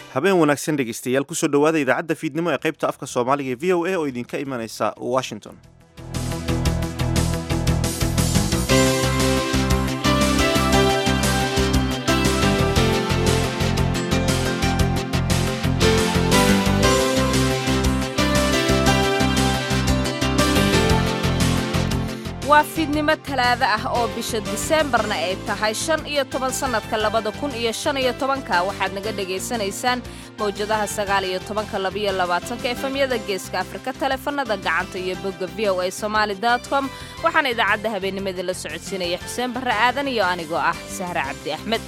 habeen wanaagsan dhegaystayaal kusoo dhowaada idaacadda fiidnimo ee qaybta afka soomaaliga ee v o a oo idinka imanaysa washington waa fiidnimo talaado ah oo bisha diseembarna ay tahay shan iyo toban sannadka labada kun iyo shan iyo tobanka waxaad naga dhegaysanaysaan mawjadaha sagaal iyo tobanka labaiyo labaatanka efemyada geeska afrika taleefanada gacanta iyo bogga v o a somaali com waxaana idaacadda habeennimadii la socodsiinaya xuseen barre aadan iyo anigoo ah sahre cabdi axmed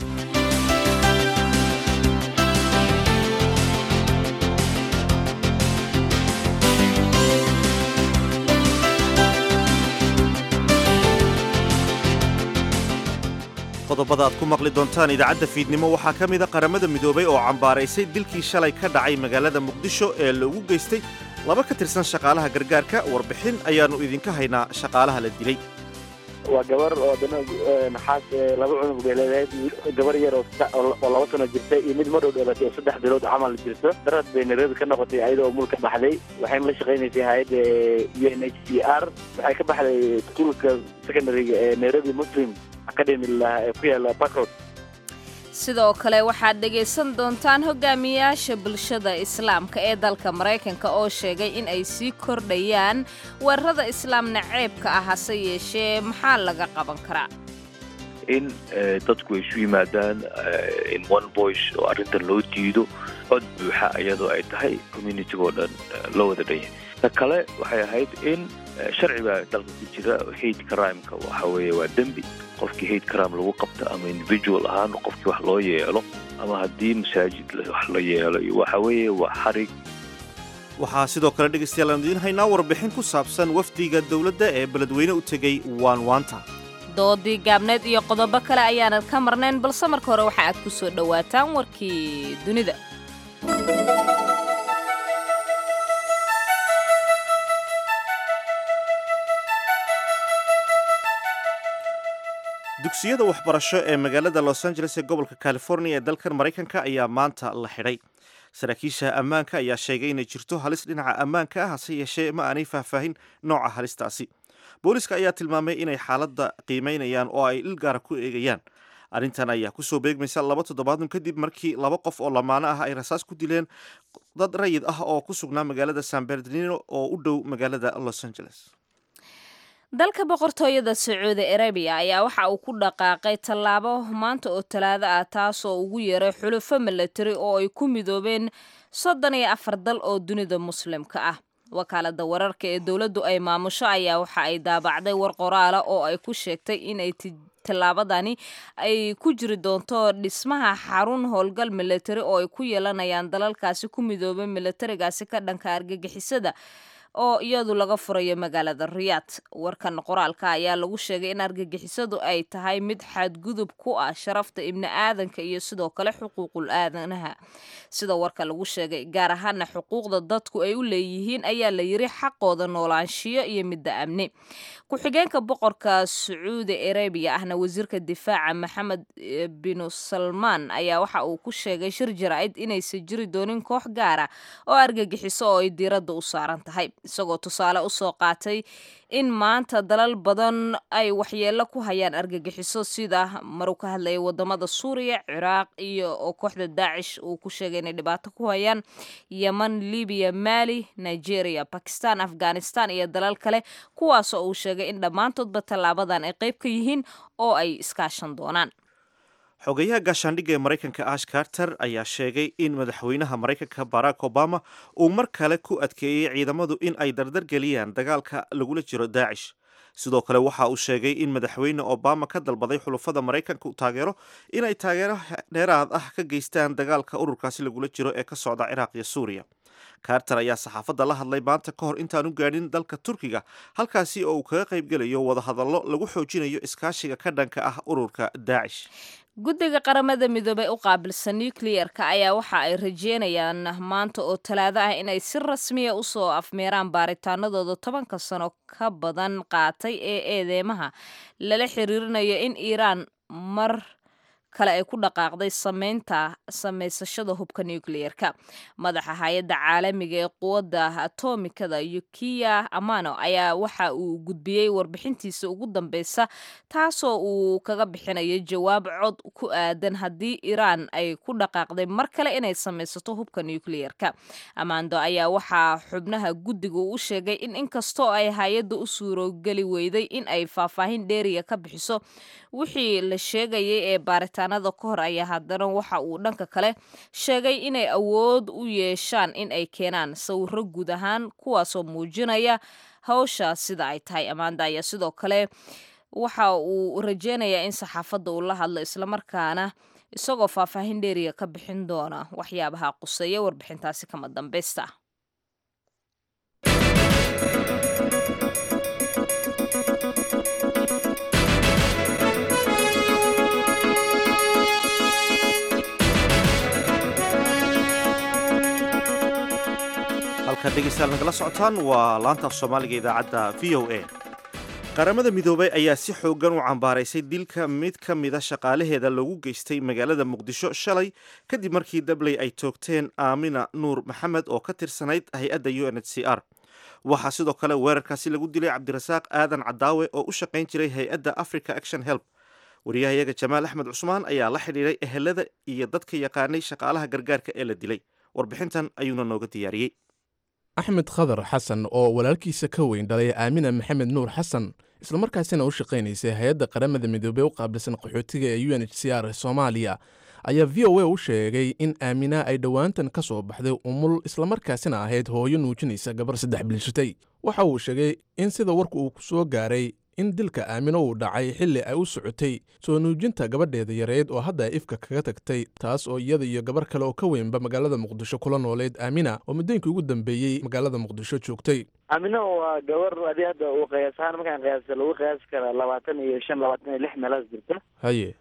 qodobada aad ku maqli doontaan idaacadda fiidnimo waxaa ka mida qaramada midoobay oo cambaaraysay dilkii shalay ka dhacay magaalada muqdisho ee loogu geystay laba ka tirsan shaqaalaha gargaarka warbixin ayaannu idinka haynaa shaqaalaha la dilay waa gabar oo dana naxaas laba cunug bay leedahay gabar yar oo laba sano jirta iyo mid madhow dhalatay oo saddex bilood camal jirto darad bay nairobi ka noqotay ayada oo mulka baxday waxayna la shaqaynaysay hay-adda u n h c r waxay ka baxday iskuulka secondaryga ee nairobi muslim academy ee ku yaala bakrod sidoo kale waxaad dhegaysan doontaan hogaamiyaasha bulshada islaamka ee dalka maraykanka oo sheegay in ay sii kordhayaan weerarada islaam naceebka ah hase yeeshee maxaa laga qaban karaa in dadku ay isu yimaadaan in one voice oo arrintan loo diido cod buuxa iyadoo ay tahay communitygoo dhan loo wada dhanya ta kale waxay ahayd in sharci baa dalka ku jira hate crimeka waxa weeye waa dembi qofkii hate crime lagu qabto ama individual ahaan qofkii wax loo yeelo ama haddii masaajid wax la yeelo iyo waxa weeye waa xarig waxaa sidoo kale dhegaystayaal aanu idiin haynaa warbixin ku saabsan wafdiga dowladda ee beledweyne u tegey waanwaanta doodii gaabneed iyo qodobo kale ayaanad ka marnayn balse marka hore waxa aad ku soo dhowaataan warkii dunida dugsiyada waxbarasho ee magaalada los angeles ee gobolka california ee dalkan maraykanka ayaa maanta la xidhay saraakiisha ammaanka ayaa sheegay inay jirto halis dhinaca ammaanka ah hase yeeshee ma aanay faahfaahin nooca halistaasi booliska ayaa tilmaamay inay xaaladda qiimaynayaan oo ay il gaara ku eegayaan arrintan ayaa kusoo beegmaysa laba toddobaadun kadib markii laba qof oo lamaano ah ay rasaas ku dileen dad rayid ah oo ku sugnaa magaalada san bernardino oo u dhow magaalada los angeles dalka boqortooyada sacuudi arabiya ayaa waxa uu ku dhaqaaqay tallaabo maanta oo talaado ah taasoo ugu yeeray xulufo milatari oo ay ku midoobeen soddon iyo afar dal oo dunida muslimka ah wakaalada wararka ee dowladdu ay maamusho ayaa waxa ay daabacday war qoraala oo ay ku sheegtay inay tallaabadani ay ku jiri doonto dhismaha xarun howlgal milatari oo ay ku yeelanayaan dalalkaasi ku midoobay milatarigaasi ka dhanka argagixisada oo iyadu laga furayo magaalada riyaad warkan qoraalka ayaa lagu sheegay in argagixisadu ay tahay mid xadgudub ku ah sharafta ibni aadanka iyo sidoo kale xuquuqul aadanaha sida warka lagu sheegay gaar ahaana xuquuqda dadku ay u leeyihiin ayaa la yiri xaqooda noolaanshiyo iyo midda amni ku-xigeenka boqorka sacuudi arabiya ahna wasiirka difaaca maxamed binu salmaan ayaa waxa uu ku sheegay shir jaraa'id inaysan jiri doonin koox gaara oo argagixiso oo ay diiradda u saaran tahay isagoo tusaale u soo qaatay in maanta dalal badan ay waxyeello ku hayaan argagixiso sida maruu ka hadlayay wadamada suuriya ciraaq iyo oo kooxda daacish uu ku sheegay inay dhibaato ku hayaan yeman libiya maali nigeria bakistan afghanistan iyo dalal kale kuwaasoo uu sheegay in dhammaantoodba tallaabadan ay qayb ka yihiin oo ay iskaashan doonaan xogeyaha gaashaandhigga ee maraykanka ash carter ayaa sheegay in madaxweynaha maraykanka barack obama uu mar kale ku adkeeyey ciidamadu in ay dardargeliyaan dagaalka lagula jiro daacish sidoo kale waxa uu sheegay in madaxweyne obama ka dalbaday xulufada maraykanka taageero inay taageero dheeraad ah ka geystaan dagaalka ururkaasi lagula jiro ee ka socda ciraaq iyo suuriya carter ayaa saxaafadda la hadlay maanta ka hor intaan u gaadhin dalka turkiga halkaasi oo uu kaga qaybgelayo wadahadallo lagu xoojinayo iskaashiga ka dhanka ah ururka daacish guddiga qaramada midoobey u qaabilsan nukliyerka ayaa waxa ay rajeynayaan maanta oo talaado ah inay si rasmiya usoo afmeeraan baaritaanadooda tobanka sano ka badan qaatay ee eedeymaha lala xiriirinayo in iiraan mar kale ay ku dhaqaaqday sameynta samaysashada hubka nucleer-ka madaxa hay-adda caalamiga ee quwadda atomikada yukiya amano ayaa waxa uu gudbiyey warbixintiisa ugu dambeysa taasoo uu kaga bixinayo jawaab cod ku aadan haddii iiraan ay ku dhaqaaqday mar kale inay samaysato hubka nucleer-ka amando ayaa waxaa xubnaha guddiga u sheegay in inkastoo ay hay-adda u suurogeli weyday in ay faahfaahin dheeriya ka bixiso wixii la sheegayay ee baaritaanada ka hor ayaa haddana waxa uu dhanka kale sheegay inay awood u yeeshaan in ay keenaan sawiro guud ahaan kuwaasoo muujinaya hawsha sida ay tahay amanda ayaa sidoo kale waxa uu rajeynayaa in saxaafadda uu la hadlo islamarkaana isagoo faahfaahin dheeriya ka bixin doona waxyaabaha quseeya warbixintaasi kama dambeysta halkaad dhegeystayaal nagala socotaan waa laanta af soomaaliga idaacadda v o a qaramada midoobay ayaa si xoogan u cambaaraysay dilka mid ka mida shaqaalaheeda lagu geystay magaalada muqdisho shalay kadib markii dabley ay toogteen aamina nuur maxamed oo ka tirsanayd hay-adda u n h c r waxaa sidoo kale weerarkaasi lagu dilay cabdirasaaq aadan cadaawe oo u shaqayn jiray hay-adda africa action help wariyahayaga jamaal axmed cusmaan ayaa la xidhiiray ehelada iyo dadka yaqaanay shaqaalaha gargaarka ee la dilay warbixintan ayuuna nooga diyaariyey axmed khadar xasan oo walaalkiisa ka weyn dhalay aamina maxamed nuur xasan islamarkaasina u shaqaynaysay hay-adda qaramada midoobey u qaabilsan qaxootiga ee u n h c r soomaaliya ayaa v o a u sheegay in aamina ay dhowaantan ka soo baxday umul islamarkaasina ahayd hooyo nuujinaysa gabar saddex bilshatay waxa uu sheegay in sida warku uu ku soo gaaray in dilka aamino uu dhacay xilli ay u socotay soo nuujinta gabadheeda yareyd oo hadda ifka kaga tagtay taas oo iyada iyo gabar kale oo ka weynba magaalada muqdisho kula nooleyd aamina oo muddooyinkii ugu dambeeyey magaalada muqdisho joogtay aamino waa gabar adi hadda uu qiyaas ahaan markaan qiyaasa lagu qiyaasi kara labaatan iyo shan labaatan iyo lix meelaas jirta haye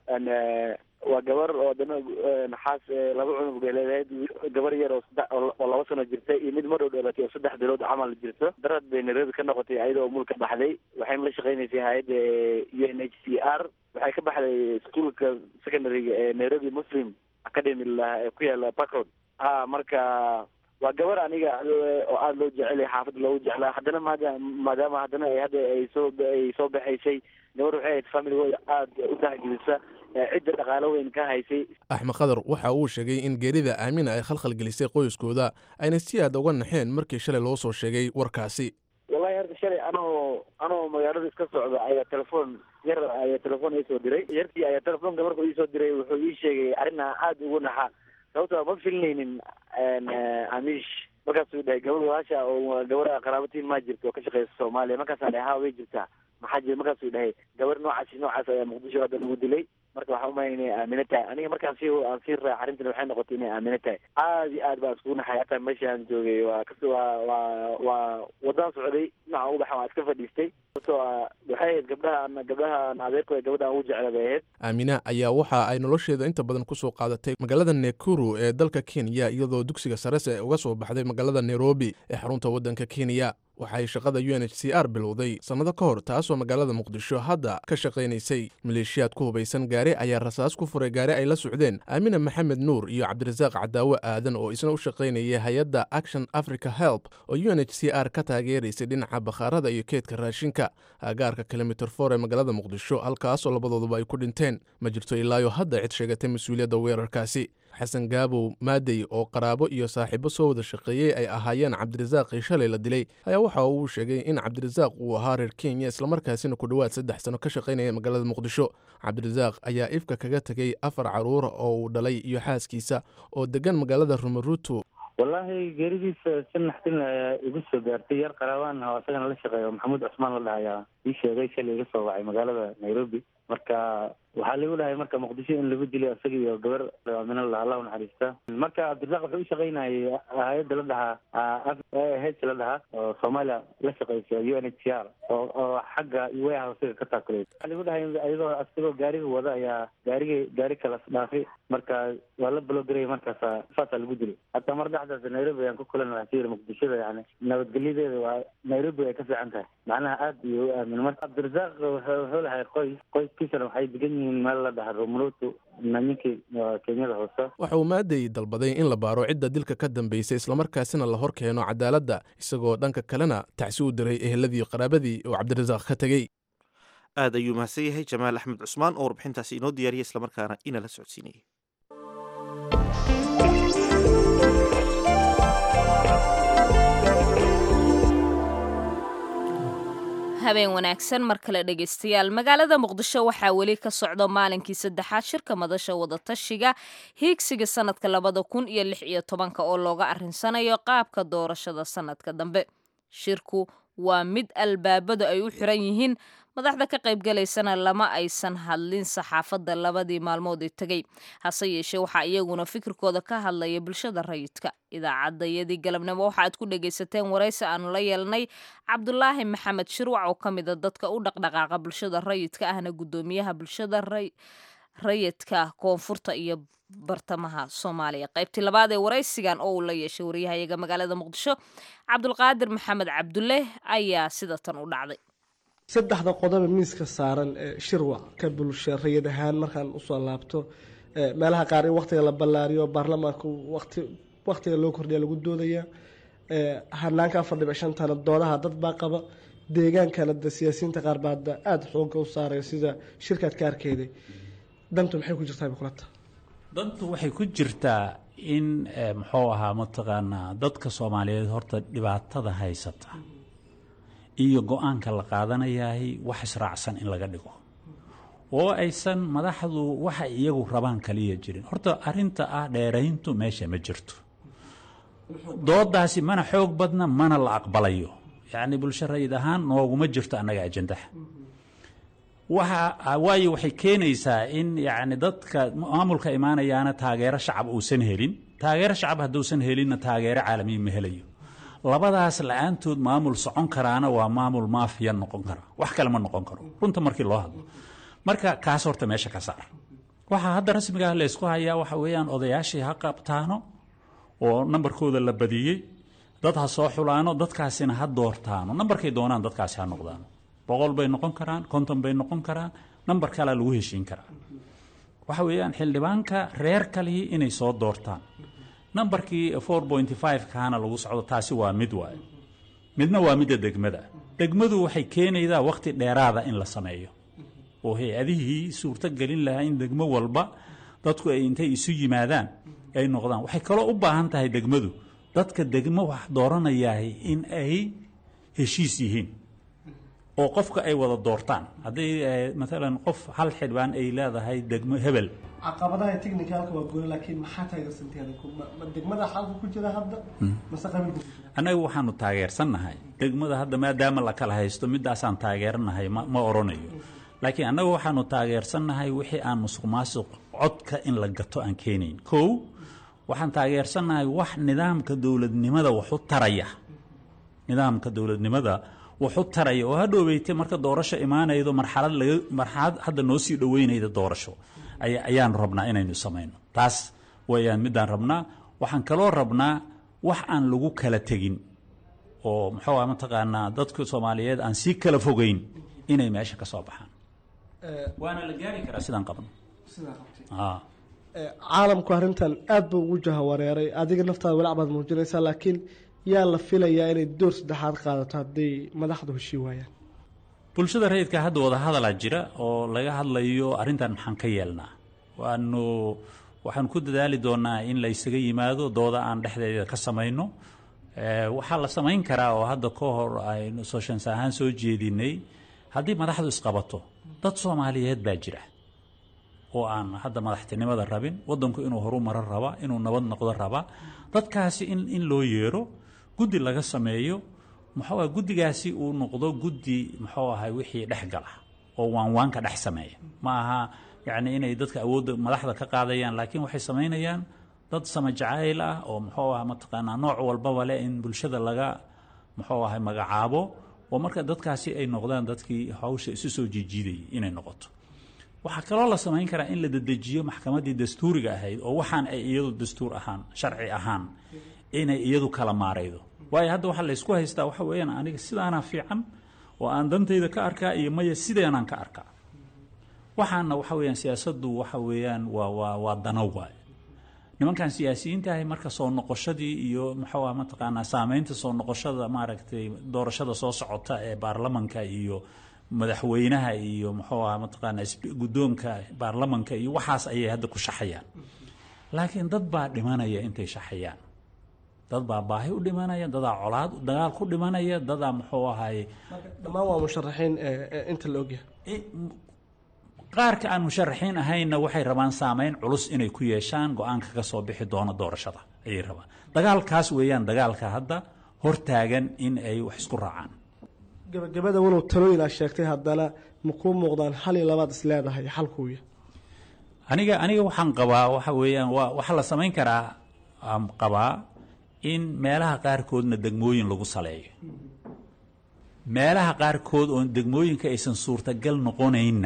waa gabar oo dana naxaas laba cunug bay leedahay gabar yar oo saddex oo laba sano jirta iyo mid madhow dhalatay oo saddex bilood camal jirto darad bay nairobi ka noqotay ayada oo mulka baxday waxayna la shaqaynaysay hay-adda u n h c r waxay ka baxday iskuolka secondaryga ee nairobi muslim academy la ku yaala backroad ha marka waa gabar aniga oo aada loo jecelay xaafadda loogu jeclaa haddana maada maadaama haddana ay hadda ay soo ay soo baxaysay gabar waxay ahayd familigooda aada u dahgelisa cidda dhaqaalo weyn ka haysay axmed khadar waxa uu sheegay in geerida aamina ay khalkhal gelisay qoyskooda ayna si aad uga naxeen markii shalay loo soo sheegay warkaasi wallahi horta shalay anoo anoo magaalada iska socda ayaa telefoon yar ayaa telefoon iisoo diray yarkii ayaa telefoonka markuu iisoo diray wuxuu ii sheegay arrinaa aada ugu naxa sababto ma filinaynin amish markaasuu dhahay gabadh walaasha oo gabar qaraabatiin maa jirta oo ka shaqeysa soomaaliya markaasaan dhahay ha way jirtaa maxaa jira markaasuu dhahay gabar noocaasi noocaas ayaa muqdisho hadda lagu dilay marka waxaan umaya inay aamino tahay aniga markaan sii aan sii raac arrintan waxay noqotay inay aamino tahay aad iyo aad baan iskugu naxay hataa meesha aan joogay waa kas waa waa waa wadaan socday dhinaca ugu baxan waa iska fadhiistay sababtoo ah waxay ahayd gabdhaha gabdhaha adeerkooda gabadha aan ugu jecla bay ahayd aamina ayaa waxa ay nolosheeda inta badan ku soo qaadatay magaalada nekuru ee dalka kenya iyadoo dugsiga sarese uga soo baxday magaalada nairobi ee xarunta waddanka kenya waxay shaqada u n h c r bilowday sannado ka hor taasoo magaalada muqdisho hadda ka shaqaynaysay maleeshiyaad ku hubaysan gaari ayaa rasaas ku furay gaari ay la socdeen aamina maxamed nuur iyo cabdirasaaq cadaawe aadan oo isna u shaqaynayay hay-adda action africa help oo u n h c r ka taageeraysay dhinaca bakhaarada iyo keedka raashinka agaarka kilomitir for ee magaalada muqdisho halkaasoo labadooduba ay ku dhinteen ma jirto ilaayo hadda cid sheegatay mas-uuliyadda weerarkaasi xasan gaabow maadey oo qaraabo iyo saaxiibo soo wada shaqeeyey ay ahaayeen cabdirasaaqii shalay la dilay ayaa waxa uu sheegay in cabdirasaaq uu ahaa reer kenya islamarkaasina ku dhowaad saddex sano ka shaqaynaya magaalada muqdisho cabdirasaaq ayaa ifka kaga tegey afar caruura oo uu dhalay iyo xaaskiisa oo degan magaalada rumaruto wallaahi geeridiisa si naxdin ayaa igu soo gaartay yar qaraabaan oo isagana la shaqeeyo maxamuud cusmaan la dhahayaa ii sheegay shalay iga soo wacay magaalada nairobi marka waxaa lagu dhahay marka muqdisho in lagu dilo isaga iyo gabar aminala allah u naxariista marka cabdirasaaq wuxuu u shaqaynayay hay-adda la dhahaa h la dhahaa oo soomaaliya la shaqeysa u n h c r oo oo xagga warehousega ka taakulay waxaa lagu dhahay iyadoo isagoo gaariga wada ayaa gaarigi gaari kala dhaafay marka waa la balogaraya markaasa saasaa lagu dilay hataa mar dhexdaas nairobi ayaan ku kulan waxaan ku yiri muqdishada yani nabadgelyadeeda waa nairobi ay ka fiican tahay macnaha aad iyo u aamin marka cabdirasaaq wuxuu lahay qoys qoyskiisana waxay degan yihiin meel la dhaha romruto ninkii kenyada hoose waxa uu maadey dalbaday in la baaro cidda dilka ka dambeysay islamarkaasina la hor keeno cadaaladda isagoo dhanka kalena tacsi u diray eheladii qaraabadii oo cabdirasaaq ka tegey aad ayuu mahadsan yahay jamaal axmed cusmaan oo warbixintaasi inoo diyaariyay islamarkaana inala socodsiinayay habeen wanaagsan mar kale dhegaystayaal magaalada muqdisho waxaa weli ka socda maalinkii saddexaad shirka madasha wadatashiga hiigsiga sanadka labada kun iyo lix iyo tobanka oo looga arrinsanayo qaabka doorashada sanadka dambe shirku waa mid albaabadu ay u xiran yihiin madaxda ka qaybgalaysana lama aysan hadlin saxaafadda labadii maalmood ee tegey hase yeeshee waxaa iyaguna fikirkooda ka hadlaya bulshada rayidka idaacadayadii galabnimo waxa aad ku dhagaysateen waraysi aanu la yeelnay cabdulaahi maxamed shirwac oo ka mida dadka u dhaqdhaqaaqa bulshada rayidka ahna guddoomiyaha bulshada rayidka koonfurta iyo bartamaha soomaaliya qaybtii labaad ee waraysigan oo uu la yeeshay waryahayaga magaalada muqdisho cabdulqaadir maxamed cabdulle ayaa sida tan u dhacday saddexda qodoba miiska saaran ee shirwac ka bulsha rayid ahaan markaan usoo laabto meelaha qaar in waktiga la ballaariyo baarlamaanka wati waktiga loo kordhiya lagu doodaya hanaanka afar dhibic shantana doodaha dad baa qaba deegaankana de siyaasiyiinta qaar baa da aada xooga u saaraya sida shirkaad ka arkeeday dantu maxay ku jirtaa bikulata dantu waxay ku jirtaa in muxuu ahaa mataqaanaa dadka soomaaliyeed horta dhibaatada haysata iyo go-aanka la qaadanayahay wax israacsan in laga dhigo oo aysan madaxdu waxa iyagu rabaan kaliya jirin horta arinta ah dheerayntu meesha ma jirto doodaasi mana xoog badna mana la aqbalayo yacni bulsho rayid ahaan nooguma jirto annaga ajandaha waxa waayo waxay keenaysaa in yacni dadka maamulka imaanayaana taageero shacab uusan helin taageero shacab hadduusan helinna taageero caalamiya ma helayo labadaas la-aantood maamul socon karaana waa maamul maafiya noqon kara wax kale ma noqon karo runta markii loo hadlo marka kaas horta meesha ka saar waxaa hadda rasmigaah laysku hayaa waxa weeyaan odayaashii ha qabtaano oo nambarkooda la badiyey dad ha soo xulaano dadkaasina ha doortaano nambarkay doonaan dadkaasi ha noqdaano boqol bay noqon karaan konton bay noqon karaan nambar kalea lagu heshiin karaa waxa weeyaan xildhibaanka reer kalihii inay soo doortaan nambarkii four pointy five kaana lagu socdo taasi waa mid waayo midna waa midda degmada degmadu waxay keenaydaa wakhti dheeraada in la sameeyo oo hay-adihii suurto gelin lahaa in degmo walba dadku ay intay isu yimaadaan ay noqdaan waxay kaloo u baahan tahay degmadu dadka degmo wax dooranayahay in ay heshiis yihiin oo qofka ay wada doortaan hadday maalan qof hal xildhibaan ay leedahay degmo hebel caqabadaha technicalka waa gooni laakiin maxaa taageersanteen ma degmada xalka ku jira hadda mase qabiilka annaga waxaanu taageersannahay degmada hadda maadaama la kala haysto midaasaan taageeranahay ma ma oranayo laakiin annaga waxaanu taageersannahay wixii aan musuq maasuq codka in la gato aan keenayn kow waxaan taageersannahay wax nidaamka dowladnimada waxu taraya nidaamka dowladnimada waxu taraya oo hadhoobeytay marka doorasho imaanaydo marxalad laga marxalad hadda noo sii dhoweynayda doorasho ayaanu rabnaa inaynu samayno taas wayaan midaan rabnaa waxaan kaloo rabnaa wax aan lagu kala tegin oo muxuu ah mataqaanaa dadka soomaaliyeed aan sii kala fogeyn inay meesha ka soo baxaan waana la gaari karaa sidaan qabno caalamku arrintan aad buu ugu jahawareeray adiga naftaada walaac baad muujinaysaa laakiin yaa la filayaa inay door saddexaad qaadato hadday madaxdu heshii waayaan bulshada rayidka hadda wadahadalaa jira oo laga hadlayo arrintan maxaan ka yeelnaa waanu waxaanu ku dadaali doonaa in la ysaga yimaado dooda aan dhexdeeda ka samayno waxaa la samayn karaa oo hadda ka hor aynu soshans ahaan soo jeedinay haddii madaxdu isqabato dad soomaaliyeed baa jira oo aan hadda madaxtinimada rabin wadanku inuu horu maro raba inuu nabad noqdo raba dadkaasi in in loo yeero guddi laga sameeyo muxuu ah guddigaasi uu noqdo guddi muxuu ahay wixii dhex gala oo waanwaanka dhex sameeya ma aha yacni inay dadka awoodda madaxda ka qaadayaan laakiin waxay samaynayaan dad samajacayl ah oo muxuu ah mataqaanaa nooc walbaba leh in bulshada laga muxuu ahay magacaabo oo marka dadkaasi ay noqdaan dadkii hawsha isu soo jiijiidayay inay noqoto waxaa kaloo la samayn karaa in la dedejiyo maxkamaddii dastuuriga ahayd oo waxaan ay iyadu dastuur ahaan sharci ahaan inay iyadu kala maaraydo waayo hadda waxaa laysku haystaa waxa weeyaan aniga sidaanaa fiican oo aan dantayda ka arkaa iyo maya sideenaan ka arkaa waxaana waxa weeyaan siyaasaddu waxa weeyaan waa waa waa dano waay nimankan siyaasiyiinta ahi marka soo noqoshadii iyo muxuu ah mataqaanaa saameynta soo noqoshada maaragtay doorashada soo socota ee baarlamanka iyo madaxweynaha iyo muxuu ah mataqaanaa guddoonka baarlamanka iyo waxaas ayay hadda ku shaxayaan laakiin dad baa dhimanaya intay shaxayaan dad baa baahi u dhimanaya dadaa colaad dagaal ku dhimanaya dadaa muxuu ahaye dhammaan waa musharaxiin inta la ogyahay qaarka aan musharaxiin ahaynna waxay rabaan saameyn culus inay ku yeeshaan go-aanka ka soo bixi doono doorashada ayay rabaan dagaalkaas weeyaan dagaalka hadda hortaagan in ay wax isku raacaan gabagabada walow talooyin aad sheegtay haddana ma kuu muuqdaan hal iyo labaad is leedahay xalkuuya aniga aniga waxaan qabaa waxa weeyaan waa waxaa la samayn karaa aan qabaa in meelaha qaarkoodna degmooyin lagu saleeyo meelaha qaarkood oon degmooyinka aysan suurtagal noqonaynna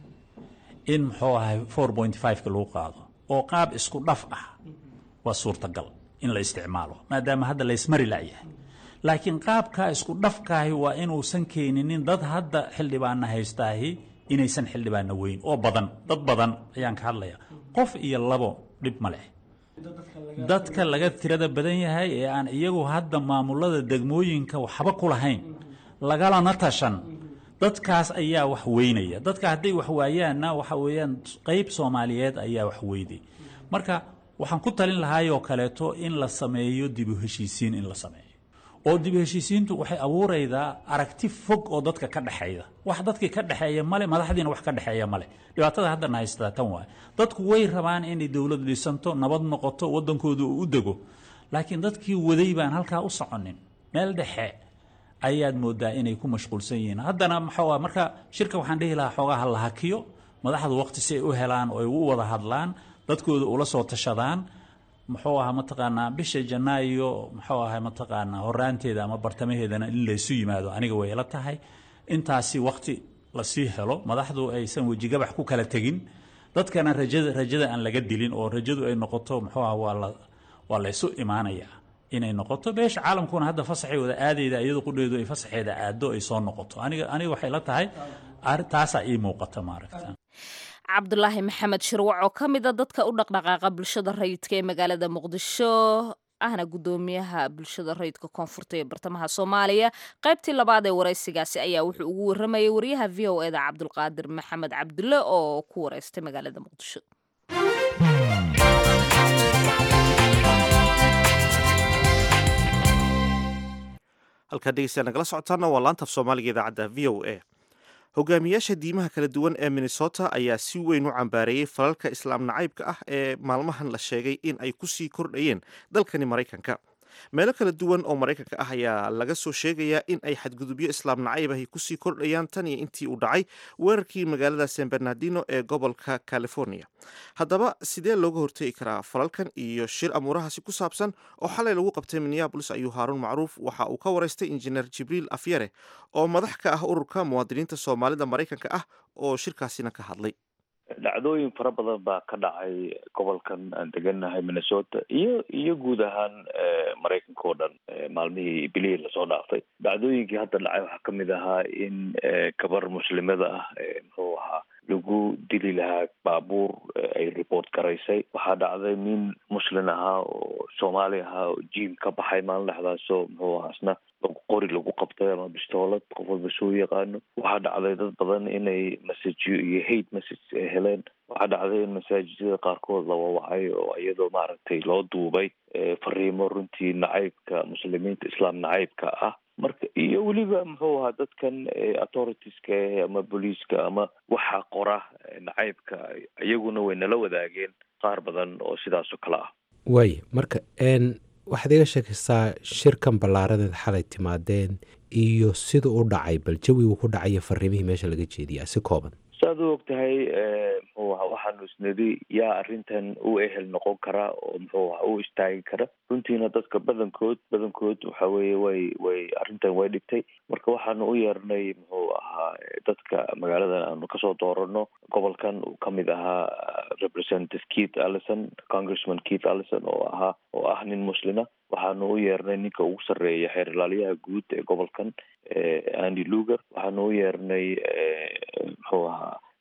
in muxuu ahay four point five-ka lagu qaado oo qaab isku dhaf ah waa suurtagal in la isticmaalo maadaama hadda laysmari la'yahay laakiin qaabkaa isku dhafkaahi waa inuusan keeninin dad hadda xildhibaana haystaahi inaysan xildhibaana weyn oo badan dad badan ayaan ka hadlaya qof iyo labo dhib ma leh dadka laga tirada badan yahay ee aan iyagu hadda maamulada degmooyinka waxba ku lahayn lagalana tashan dadkaas ayaa wax weynaya dadka hadday wax waayaanna waxa weeyaan qeyb soomaaliyeed ayaa wax weyday marka waxaan ku talin lahaayoo kaleeto in la sameeyo dibu heshiisiin in la sameeyo oo dibu heshiisiintu waxay abuuraydaa aragti fog oo dadka ka dhexeeya wax dadkii ka dhexeeya male madaxdiina wax ka dhexeeya male dhibaatada haddana haystaa tan waay dadku way rabaan inay dowlad dhisanto nabad noqoto waddankooda uu u dego laakiin dadkii waday baan halkaa u soconin meel dhexe ayaad moodaa inay ku mashquulsan yihiin haddana maxaa marka shirka waxaan dhihi lahaa xoogaa ha la hakiyo madaxdu waqti si ay u helaan oo ay u wada hadlaan dadkooda ula soo tashadaan muxuu ahaa mataqaanaa bisha janaayo muxuu ahaa mataqaanaa horaanteeda ama bartamaheedana in laysu yimaado aniga way ila tahay intaasi waqti lasii helo madaxdu aysan wejigabax ku kala tegin dadkana rajada rajada aan laga dilin oo rajadu ay noqoto muxuu aha waa la waa laysu imaanayaa inay noqoto beesha caalamkuna hadda fasaxay wada aadayda iyadu qudheedu ay fasaxeeda aado ay soo noqoto aniga aniga waxay la tahay taasaa ii muuqata maaragta cabdulaahi maxamed shirwac oo ka mida dadka u dhaqdhaqaaqa bulshada rayidka ee magaalada muqdisho ahna guddoomiyaha bulshada rayidka koonfurta ee bartamaha soomaaliya qaybtii labaad ee waraysigaasi ayaa wuxuu ugu waramayay wariyaha v o eda cabdulqaadir maxamed cabdulle oo ku wareystay magaalada muqdisho halkaa dhegeystayaal nagala socotaana waa laanta af soomaaliga idaacadda v o a hogaamiyaasha diimaha kala duwan ee minnesota ayaa si weyn u cambaareeyey falalka islaam nacaybka ah ee maalmahan la sheegay in ay ku sii kordhayeen dalkani maraykanka meelo kala duwan oo maraykanka ah ayaa laga soo sheegayaa in ay xadgudubyo islaam nacayb ahi kusii kordhayaan tan iyo intii uu dhacay weerarkii magaalada san bernardino ee gobolka california haddaba sidee looga hortegi karaa falalkan iyo shir amuurahaasi ku saabsan oo xalay lagu qabtay minneabolis ayuu haaruun macruuf waxa uu ka waraystay injineer jibriil afyare oo madax ka ah ururka muwaadiniinta soomaalida maraykanka ah oo shirkaasina ka hadlay dhacdooyin fara badan baa ka dhacay gobolkan aan degannahay minnesota iyo iyo guud ahaan maraykanka oo dhan maalmihii bilihii lasoo dhaafay dhacdooyinkii hadda dhacay waxaa kamid ahaa in gabar muslimada ah muxuu ahaa lagu dili lahaa baabuur ay report garaysay waxaa dhacday nin muslin ahaa oo soomaali ahaa oo jiim ka baxay maalin dhexdaasoo muxuu ahaa isna qori lagu qabtay ama bistoolad qof walba soo yaqaano waxaa dhacday dad badan inay messajyo iyo hate message ay heleen waxaa dhacday in masaajidada qaarkood la wawacay oo iyadoo maaragtay loo duubay fariimo runtii nacaybka muslimiinta islaam nacaybka ah marka iyo weliba muxuu ahaa dadkan authoritiska ama booliiska ama waxa qora nacaybka iyaguna way nala wadaageen qaar badan oo sidaas oo kale ah waay marka waxaad iga sheekaysaa shirkan ballaaradeed xalay timaadeen iyo sida u dhacay bal jawigu ku dhacayo fariimihii meesha laga jeediyaa si kooban saaad u og tahay muxuu aha waxaanu isnidi yaa arrintan u ehel noqon kara oo muxuu aha u istaagi kara runtiina dadka badankood badankood waxa weeye way way arrintan way dhibtay marka waxaanu u yeernay muxuu ahaa dadka magaaladan aanu kasoo doorano gobolkan uu kamid ahaa representative keith allison congressman keith allison oo ahaa oo ah nin muslina waxaanu u yeernay ninka ugu sarreeya xeer ilaaliyaha guud ee gobolkan andy luger waxaanu u yeernay muxuu ahaa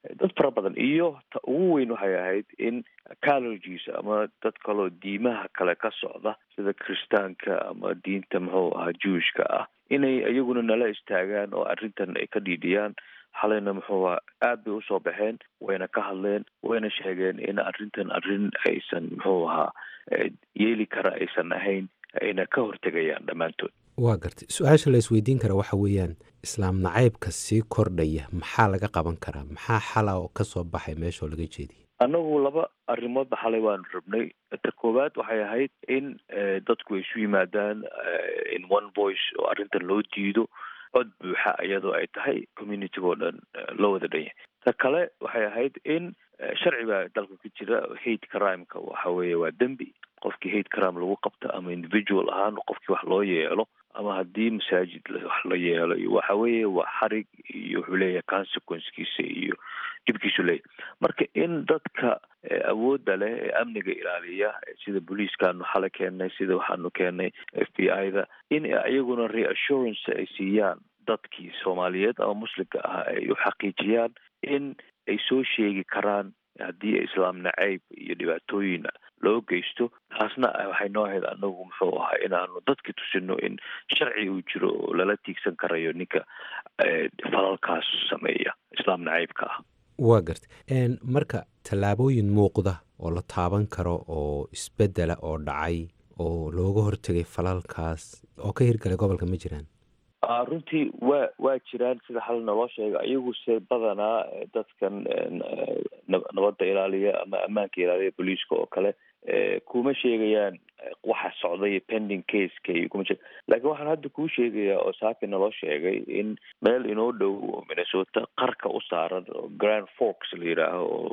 dad fara badan iyo ta ugu weyn waxay ahayd in colleges ama dad kaloo diimaha kale ka socda sida kiristaanka ama diinta muxuu ahaa jewishka ah inay iyaguna nala istaagaan oo arrintan ay ka dhiidhiyaan xalayna muxuu aha aad bay usoo baxeen wayna ka hadleen wayna sheegeen in arrintan arrin aysan muxuu ahaa yeeli kara aysan ahayn ayna ka hortegayaan dhammaantood waa gartay su-aasha la isweydiin kara waxa weeyaan islaam nacaybka sii kordhaya maxaa laga qaban karaa maxaa xala oo ka soo baxay meeshaoo laga jeediyay annagu laba arrimoodba xalay waanu rabnay ta koowaad waxay ahayd in dadku ay isu yimaadaan in one voice oo arrintan loo diido cod buuxa iyadoo ay tahay communitiga oo dhan loo wada dhan yahay ta kale waxay ahayd in sharci baa dalka ka jira hate crimeka waxa weeye waa dembi qofkii hate crime lagu qabto ama individual ahaan qofkii wax loo yeelo ama haddii masaajid wax la yeelo iyo waxa weeye waa xarig iyo wuxuu leeyahay consequencekiisa iyo dhibkiisu leeyahy marka in dadka awoodda leh ee amniga ilaaliya sida booliiskaanu xalay keennay sida waxaanu keennay f b i da in iyaguna reassurance ay siiyaan dadkii soomaaliyeed ama muslimka ah ay u xaqiijiyaan in ay soo sheegi karaan haddii islaam nacayb iyo dhibaatooyin loo geysto taasna waxay noo ahayd anagu muxuu ahaa inaanu dadki tusino in sharci uu jiro oo lala tiigsan karayo ninka falalkaas sameeya islaam nacaybka ah waa gartay marka tallaabooyin muuqda oo la taaban karo oo isbedela oo dhacay oo looga hortegay falalkaas oo ka hirgalay gobolka ma jiraan runtii waa waa jiraan sida xal naloo sheega iyaguse badanaa dadkan nabadda ilaaliya ama ammaanka ilaaliya booliiska oo kale kuma sheegayaan waxa socday pending caseka iyo kuma sheeg lakiin waxaan hadda kuu sheegayaa oo saaki naloo sheegay in meel inoo dhow oo minnesota qarka u saaran oo grand forks la yidhaaho oo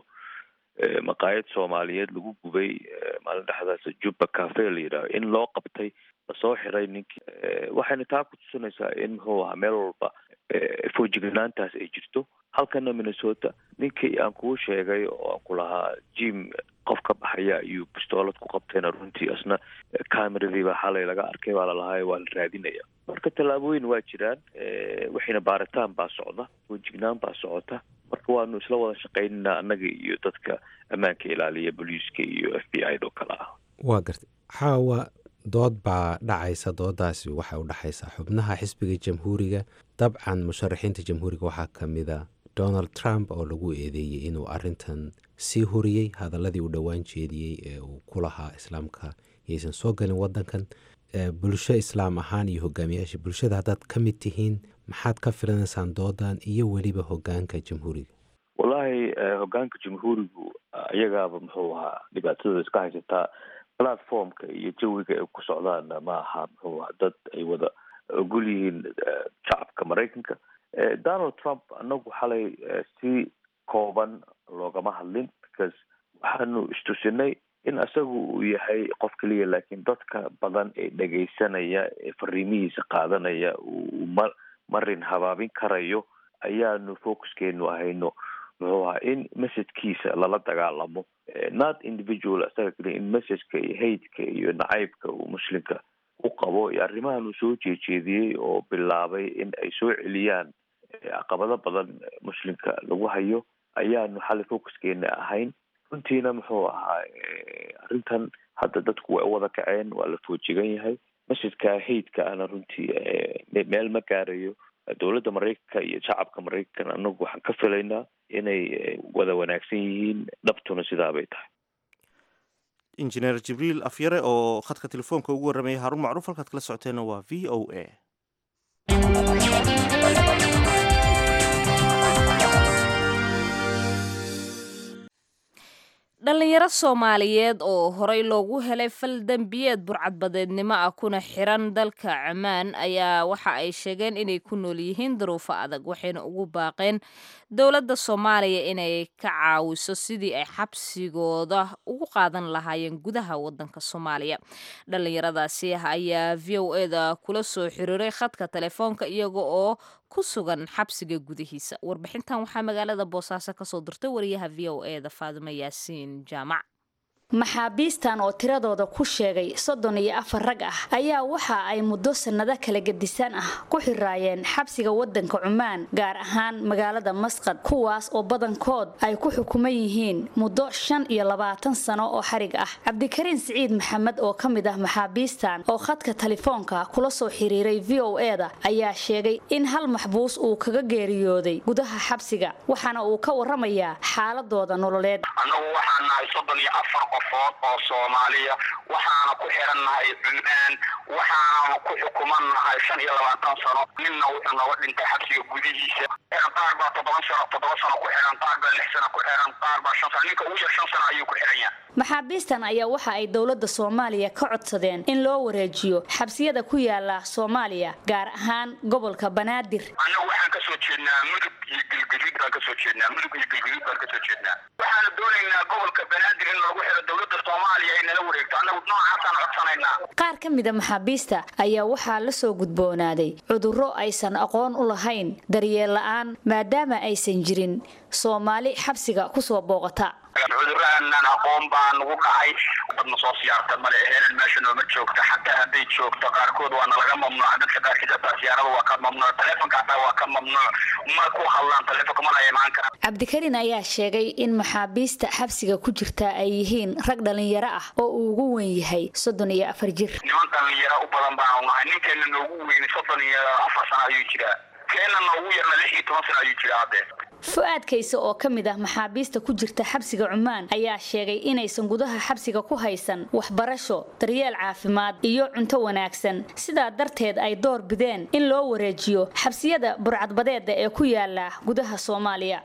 maqaayad soomaaliyeed lagu gubay maalin dhexdaas jubba cafe la yidhaaho in loo qabtay lasoo xiray ninkii waxayna taa ku tusinaysaa in muxuu ahaa meel walba foojignaantaas ay jirto halkana minnesota ninkii aan kuu sheegay oo aan ku lahaa jim qof ka baxaya ayuu bistoolad ku qabtayna runtii asna cameradii baa xalay laga arkay baa lalahay waa la raadinaya marka tallaabooyin waa jiraan waxayna baaritaan baa socda foojignaan baa socota marka waanu isla wada shaqaynanaa annaga iyo dadka ammaanka ilaaliya booliiska iyo f b i do kale ah waa gartay xaawa dood baa dhacaysa doodaasi waxay u dhexaysaa xubnaha xisbiga jamhuuriga dabcan musharaxiinta jamhuuriga waxaa ka mida donald trump oo lagu eedeeyey inuu arintan sii horiyey hadaladii uu dhowaan jeediyey ee uu ku lahaa islaamka yaysan soo galin wadankan bulsho islaam ahaan iyo hogaamiyaasha bulshada haddaad ka mid tihiin maxaad ka filanaysaan doodan iyo weliba hogaanka jamhuuriga wallaahi hogaanka jamhuurigu iyagaaba muxuu ahaa dhibaatadooda iska haysataa platformka iyo jawiga ay ku socdaanna ma aha muxuu ahaa dad ay wada ogol yihiin shacabka maraykanka donald trump anagu xalay si kooban loogama hadlin because waxaanu istusinay in isagu uu yahay qof keliya laakiin dadka badan ee dhegaysanaya ee fariimihiisa qaadanaya uu ma marin habaabin karayo ayaanu focuskeenu ahayno muxuu ahaa in messajkiisa lala dagaalamo not individual isaga keliya in messajka iyo haydka iyo nacaybka uu muslimka u qabo iyo arrimahan uu soo jeejeediyey oo bilaabay in ay soo celiyaan caqabado badan muslimka lagu hayo ayaanu xalay focuskeena ahayn runtiina muxuu ahaa arrintan hadda dadku way u wada kaceen waa la foojigan yahay masjidka haydka ana runtii meel ma gaarayo dowladda maraykanka iyo shacabka maraykanka anagu waxaan ka filaynaa inay wada wanaagsan yihiin dhabtuna sidaabay tahay injineer jibriil afyare oo khadka telefoonka ugu warramaya haarun macruuf halkaad kala socoteena waa v o a dhalinyaro soomaaliyeed oo horey loogu helay fal dembiyeed burcadbadeednimo ah kuna xiran dalka cumaan ayaa waxa ay sheegeen inay ku nool yihiin duruufo adag waxayna ugu baaqeen dowladda soomaaliya inay ka caawiso sidii ay xabsigooda ugu qaadan lahaayeen gudaha wadanka soomaaliya dhalinyaradaasi ayaa v o eda kula soo xiriiray khadka telefoonka iyaga oo ku sugan xabsiga gudihiisa warbixintan waxaa magaalada boosaaso kasoo dirtay wariyaha v o eda faadimo yaasiin jaamac maxaabiistan oo tiradooda ku sheegay soddon iyo afar rag ah ayaa waxa ay muddo sannado kala gedisan ah ku xiraayeen xabsiga waddanka cumaan gaar ahaan magaalada masqad kuwaas oo badankood ay ku xukuman yihiin muddo shan iyo labaatan sano oo xarig ah cabdikariin siciid maxamed oo ka mid ah maxaabiistan oo khadka telefoonka kula soo xiriiray v o e da ayaa sheegay in hal maxbuus uu kaga geeriyooday gudaha xabsiga waxaana uu ka waramayaa xaaladooda nololeed qofood oo soomaaliya waxaana ku xirannahay cumaan waxaana ku xukumannahay shan iyo labaatan sano ninna wuxuu nooga dhintay xabsiga gudihiisa qaar baa toddoba sano toddoba sano ku xiran qaar baa lix sano ku xiran qaar baa shan sano ninka ugu yar shan sano ayuu ku xiran yahay maxaabiistan ayaa waxa ay dowladda soomaaliya ka codsadeen in loo wareejiyo xabsiyada ku yaala soomaaliya gaar ahaan gobolka banaadir annagu waxaan ka soo jeednaa mudug iyo galgaduud baan ka soo jeednaa mudug iyo galgaduud baan ka soo jeednaa waxaana doonaynaa gobolka banaadir in lagu xiro dowladda soomaaliya ay nala wareegto annagu noocaasaan codsanaynaa qaar ka mida maxaabiista ayaa waxaa la soo gudboonaaday cudurro aysan aqoon u lahayn daryeel la'aan maadaama aysan jirin soomaali xabsiga ku soo booqata cudurrahanan aqoon baa nagu dhacay dadna soo siyaarta male helan meesha nooma joogta xataa hadday joogto qaarkood waa nalaga mamnuuc dadka qaarkiis hataa siyaarada waa ka mamnuuc taleefonka hataa waa ka mamnuuc ma ku hadlaan taleefonka mana imaan karaan cabdikariin ayaa sheegay in maxaabiista xabsiga ku jirta ay yihiin rag dhalinyaro ah oo uu ugu weyn yahay soddon iyo afar jir niman dhalinyaro u badan baanu nahay ninkeena noogu weyni soddon iyo afar sano ayuu jiraa keena noogu yarna lix iyo toban sano ayuu jiraa haddee fu-aad kayse oo ka mid ah maxaabiista ku jirta xabsiga cumaan ayaa sheegay inaysan gudaha xabsiga ku haysan waxbarasho daryeel caafimaad iyo cunto wanaagsan sidaa darteed ay door bideen in loo wareejiyo xabsiyada burcadbadeeda ee ku yaala gudaha soomaaliya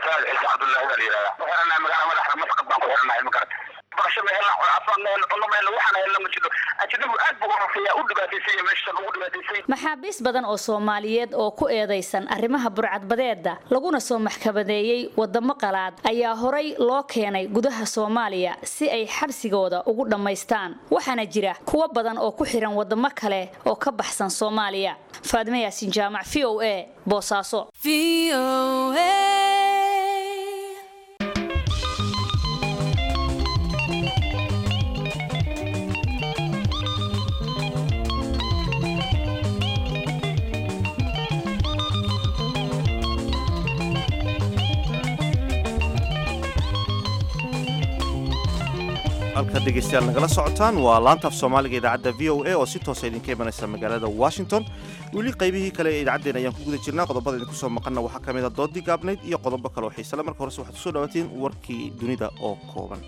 maxaabiis badan oo soomaaliyeed oo ku eedaysan arrimaha burcadbadeeda laguna soo maxkamadeeyey wadamo qalaad ayaa horay loo keenay gudaha soomaaliya si ay xabsigooda ugu dhammaystaan waxaana jira kuwo badan oo ku xihan wadamo kale oo ka baxsan soomaaliya faadime yaasin jaamac v o a boosaaso halka dhegeystayaal nagala socotaan waa laantaaf soomaaliga idaacadda v o a oo si toosa idinka imanaysa magaalada washington weli qaybihii kale ee idaacaddeen ayaan ku guda jirnaa qodobada idinku soo maqanna waxaa ka mid a doodii gaabnayd iyo qodobo kale oo xiisale marka horese waxaad kusoo dhawaatiin warkii dunida oo kooban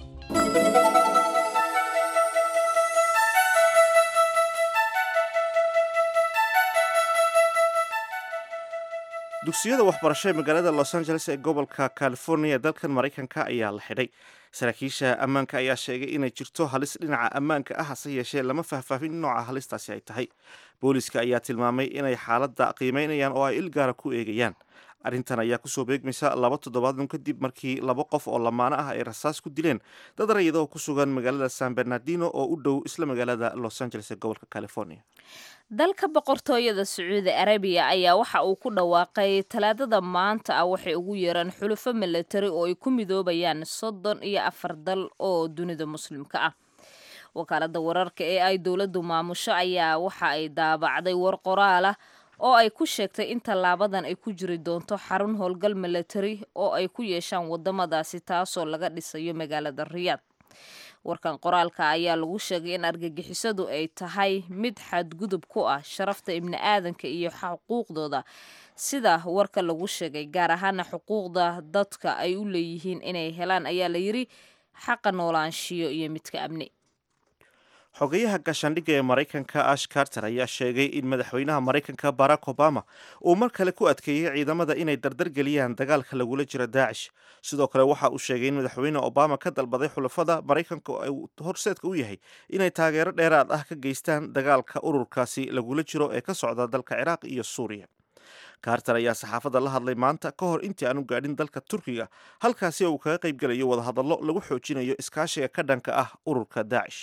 dugsiyada waxbarasho ee magaalada los angeles ee gobolka california dalkan maraykanka ayaa la xidhay saraakiisha ammaanka ayaa sheegay inay jirto halis dhinaca ammaanka ah hase yeeshee lama faahfaafin nooca halistaasi ay tahay booliiska ayaa tilmaamay inay xaaladda qiimeynayaan oo ay ilgaara ku eegayaan arrintan ayaa kusoo beegmaysa laba toddobaadun kadib markii laba qof oo lamaano ah ay rasaas ku dileen dad rayida oo ku sugan magaalada san bernardino oo u dhow isla magaalada los angeles ee gobolka california dalka boqortooyada sacuudi arabiya ayaa waxa uu ku dhawaaqay talaadada maanta ah waxay ugu yeeraan xulufo milatari oo ay ku midoobayaan soddon iyo afar dal oo dunida muslimka ah wakaalada wararka ee ay dowladdu maamusho ayaa waxa ay daabacday war qoraal ah oo ay ku sheegtay in tallaabadan ay ku jiri doonto xarun howlgal milatari oo ay ku yeeshaan wadamadaasi taasoo laga dhisayo magaalada riyaad warkan qoraalka ayaa lagu sheegay in argagixisadu ay tahay mid xadgudub ku ah sharafta ibni aadanka iyo xuquuqdooda sida warka lagu sheegay gaar ahaana xuquuqda dadka ay u leeyihiin inay helaan ayaa la yiri xaqa noolaanshiyo iyo midka amni xogeyaha gaashaandhigga ee maraykanka ash carter ayaa sheegay in madaxweynaha maraykanka barack obama uu mar kale ku adkeeyey ciidamada inay dardargeliyaan dagaalka lagula jiro daacish sidoo kale waxa uu sheegay in madaxweyne obama ka dalbaday xulafada maraykanka uu horseedka u yahay inay taageero dheeraad ah ka geystaan dagaalka ururkaasi lagula jiro ee ka socda dalka ciraaq iyo suuriya carter ayaa saxaafadda la hadlay maanta ka hor intii aanu gaadhin dalka turkiga halkaasi uu kaga qaybgelayo wadahadallo lagu xoojinayo iskaashiga ka dhanka ah ururka daacish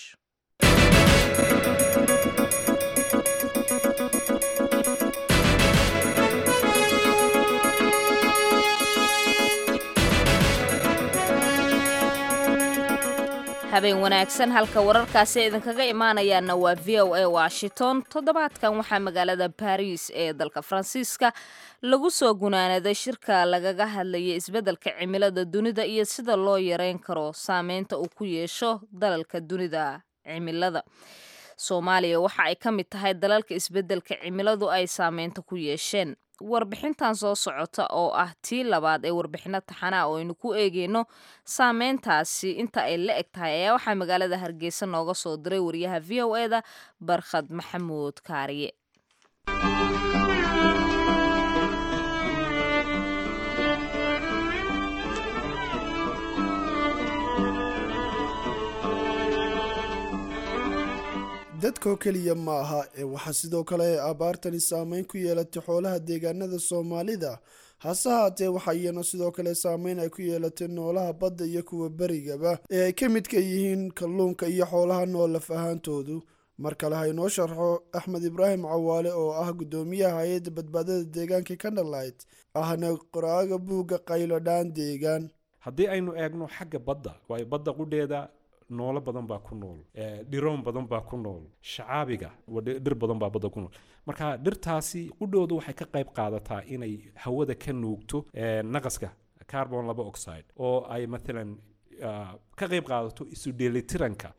habeen wanaagsan halka wararkaasi idinkaga imaanayaana waa v o a washington toddobaadkan waxaa magaalada baris ee dalka faransiiska lagu soo gunaanaday shirka lagaga hadlayay isbeddelka cimilada dunida iyo sida loo yareyn karo saameynta uu ku yeesho dalalka dunida cimilada soomaaliya waxa ay ka mid tahay dalalka isbeddelka cimiladu ay saameynta ku yeesheen warbixintan soo socota oo ah tii labaad ee warbixino taxanaa oo aynu ku eegeyno saameyntaasi inta ay la eg tahay ayaa waxaa magaalada hargeysa nooga soo diray wariyaha v o e da barkhad maxamuud kaariye dadkoo keliya ma aha ee waxaa sidoo kale ay abaartani saameyn ku yeelatay xoolaha deegaanada soomaalida hase haatee waxaa iyana sidoo kale saameyn ay ku yeelatay noolaha badda iyo kuwa berigaba ee ay ka midka yihiin kalluunka iyo xoolaha nool laf ahaantoodu mar kale haynoo sharxo axmed ibraahim cawaale oo ah guddoomiyaha hay-adda badbaadada deegaanka kanalight ahna qoraaga buugga qaylodhaan deegaan haddii aynu eegno xagga badda waayo badda qudheeda noolo badan baa ku nool dhiroon badan baa ku nool shacaabiga dhir badan baa badda ku nool marka dhirtaasi qudhoodu waxay ka qayb qaadataa inay hawada ka nuugto naqaska carbon laba oxide oo ay maalan ka qayb qaadato isu dheelitiranka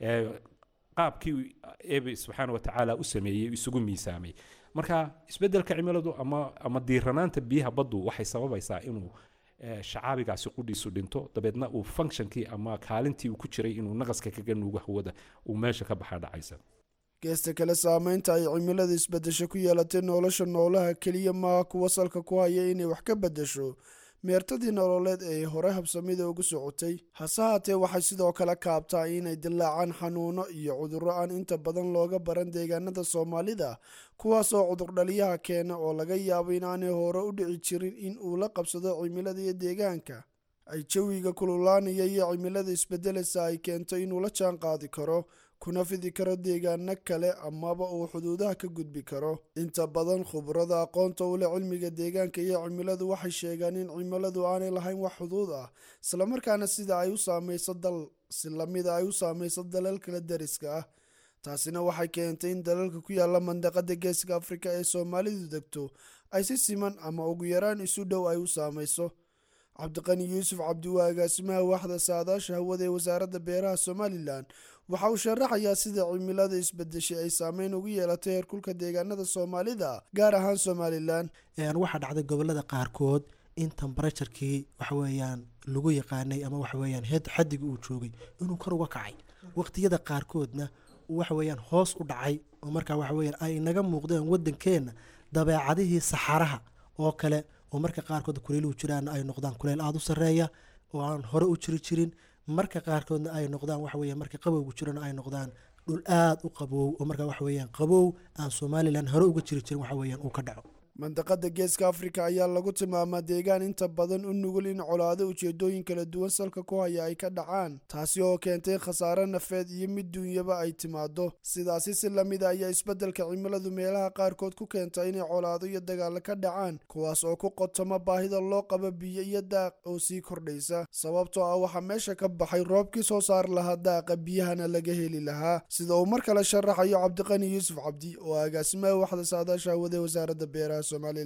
qaabkii ebe subxaana wa tacaala u sameeyey isugu miisaamay marka isbeddelka cimiladu ama ama diiranaanta biyaha baddu waxay sababaysaa inuu shacaabigaasi qudhiisu dhinto dabeedna uu functionkii ama kaalintii uu ku jiray inuu naqaska kaga nuugo hawada uu meesha ka baxa dhacaysa geesta kale saameynta ay cimilada isbedesho ku yeelatay nolosha noolaha keliya maaha kuwa salka ku haya inay wax ka bedesho meertadii nololeed ee hore habsamida ugu socotay hase haatee waxay sidoo kale kaabtaa inay dilaacaan xanuuno iyo cudurro aan inta badan looga baran deegaanada soomaalida kuwaas oo cudurdhaliyaha keena oo laga yaabo inaanay hore u dhici jirin in uu la qabsado cimilada iyo deegaanka ay jawiga kululaanaya iyo cimilada isbedelaysa ay keento inuu la jaan qaadi karo kuna fidi karo deegaano kale amaba uu xuduudaha ka gudbi karo inta badan khubrada aqoonta u leh cilmiga deegaanka iyo cimiladu waxay sheegaan in cimiladu aanay lahayn wax xuduud ah islamarkaana sida ay u saamayso dal si lamida ay u saamayso dalal kala dariska ah taasina waxay keentay in dalalka ku yaala mandaqada geeska afrika ee soomaalidu degto ay si siman ama ugu yaraan isu dhow ay u saamayso cabdiqani yuusuf cabdiwaa agaasimaha waaxda saadaasha hawada ee wasaaradda beeraha somalilan waxa uu sharaxayaa sida cimilada isbedeshay ay saameyn ugu yeelatay heerkulka deegaanada soomaalida gaar ahaan somalilan waxaa dhacday gobolada qaarkood in tembarajarkii waxaweyaan lagu yaqaanay ama waxaweyaan xadiga uu joogay inuu kor uga kacay waqtiyada qaarkoodna waxaweyaan hoos u dhacay oo markaa waxaweyan ay naga muuqdeen wadankeenna dabeecadihii saxaraha oo kale oo marka qaarkood kuleyluhu jiraana ay noqdaan kuleyl aada u sareeya oo aan hore u jiri jirin marka qaarkoodna ay noqdaan waxaweya marka qabowgu jirana ay noqdaan dhul aada u qaboow oo marka waxaweyaan qabow aan somalilan hore uga jiri jirin waxaweyaan uu ka dhaco mandaqada geeska afrika ayaa lagu tilmaamaa deegaan inta badan u nugul in colaado ujeedooyin kala duwan salka ku haya ay ka dhacaan taasi oo keentay khasaare nafeed iyo mid duunyaba ay timaado sidaasi si lamida ayaa isbeddelka cimiladu meelaha qaarkood ku keenta inay colaado iyo dagaalo ka dhacaan kuwaas oo ku qotoma baahida loo qabo biyo iyo daaq oo sii kordhaysa sababtoo ah waxaa meesha ka baxay roobkii soo saar lahaa daaqa biyahana laga heli lahaa sida uu mar kale sharaxayo cabdiqani yuusuf cabdi oo agaasimaha waxda saadaasha hawada wasaaradda beeraha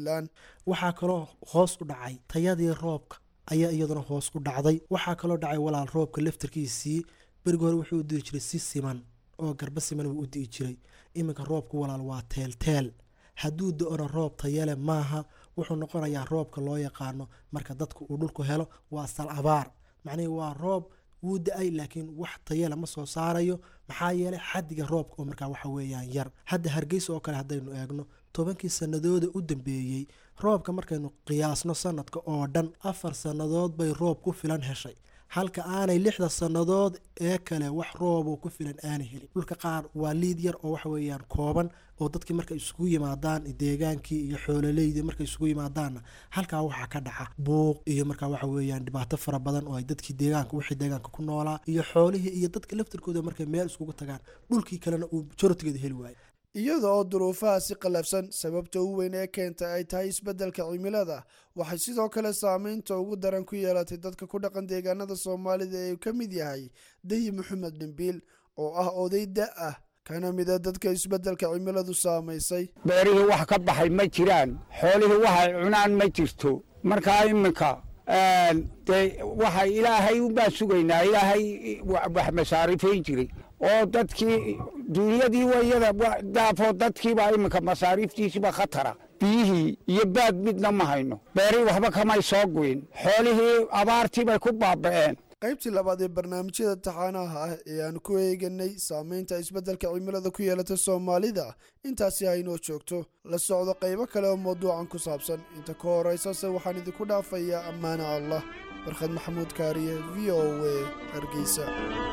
waxaa kaloo hoos u dhacay tayadii roobka ayaa iyaduna hoos u dhacday waxaa kaloo dhacay walaal roobka laftarkiisii berigi hore wuxuu u dii jiray si siman oo garba siman wuu u di'i jiray iminka roobku walaal waa teelteel hadduu do-ona roob tayale maaha wuxuu noqonayaa roobka loo yaqaano marka dadku uu dhulku helo waa sal abaar macnihii waa roob wuu da-ay laakiin wax tayale ma soo saarayo maxaa yeelay xadiga roobka oo markaa waxa weeyaan yar hadda hargeysa oo kale haddaynu eegno tobankii sanadooda u dambeeyey roobka markaynu qiyaasno sanadka oo dhan afar sannadood bay roob ku filan heshay halka aanay lixda sannadood ee kale wax rooboo ku filan aanay helin dhulka qaar waa liid yar oo waxa weeyaan kooban oo dadkii markay isugu yimaadaan deegaankii iyo xoololeydii markay isugu yimaadaanna halkaa waxaa ka dhaca buuq iyo markaa waxa weeyaan dhibaato fara badan oo ay dadkii deegaanka wixii deegaanka ku noolaa iyo xoolihii iyo dadka laftirkooda markay meel iskugu tagaan dhulkii kalena uu jarotigeeda heli waayo iyada oo duruufaha si qallafsan sababta u weyn ee keenta ay tahay isbeddelka cimilada waxay sidoo kale saameynta ugu daran ku yeelatay dadka ku dhaqan deegaanada soomaalida ee uu ka mid yahay dayi maxamed dhimbiil oo ah oday da ah kana mida dadka isbeddelka cimiladu saamaysay beerihii wax ka baxay ma jiraan xoolihii waxay cunaan ma jirto markaa iminka dee waxa ilaahay unbaa sugaynaa ilaahay wax masaarifayn jiray oo dadkii duunyadii wayada daafoo dadkiibaa iminka masaariiftiisiba khatara biyihii iyo baad midna ma hayno beerihii waxba kamay soo guyin xoolihii abaartii bay ku baaba'een qaybtii labaad ee barnaamijyada taxaanaha ah ee aan ku eeganay saameynta isbeddelka cimilada ku yeelata soomaalida intaasi aynoo joogto la socdo qaybo kale oo mawduucan ku saabsan inta ka horaysase waxaan idinku dhaafayaa ammaana allah barkhad maxamuud kaariye v o a hargeysa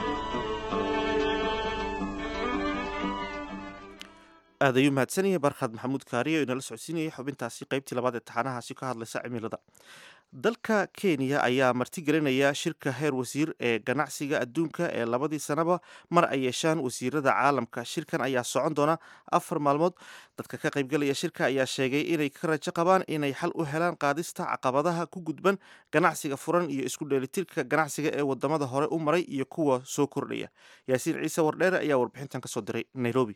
aad ayuu mahadsanyahay barkhad maxamuud kaariye oo inala socodsiinayay xubintaasi qaybtii labaad ee taxanahaasi ka hadlaysa cimilada dalka kenya ayaa martigelinaya shirka heer wasiir ee ganacsiga adduunka ee labadii sanaba mar ay yeeshaan wasiirada caalamka shirkan ayaa socon doona afar maalmood dadka ka qaybgalaya shirka ayaa sheegay inay ka rajo qabaan inay xal u helaan qaadista caqabadaha ku gudban ganacsiga furan iyo isku dheelitirka ganacsiga ee wadamada hore u maray iyo kuwa soo kordhaya yaasiin ciise wardheere ayaa warbixintan kasoo diray nairobi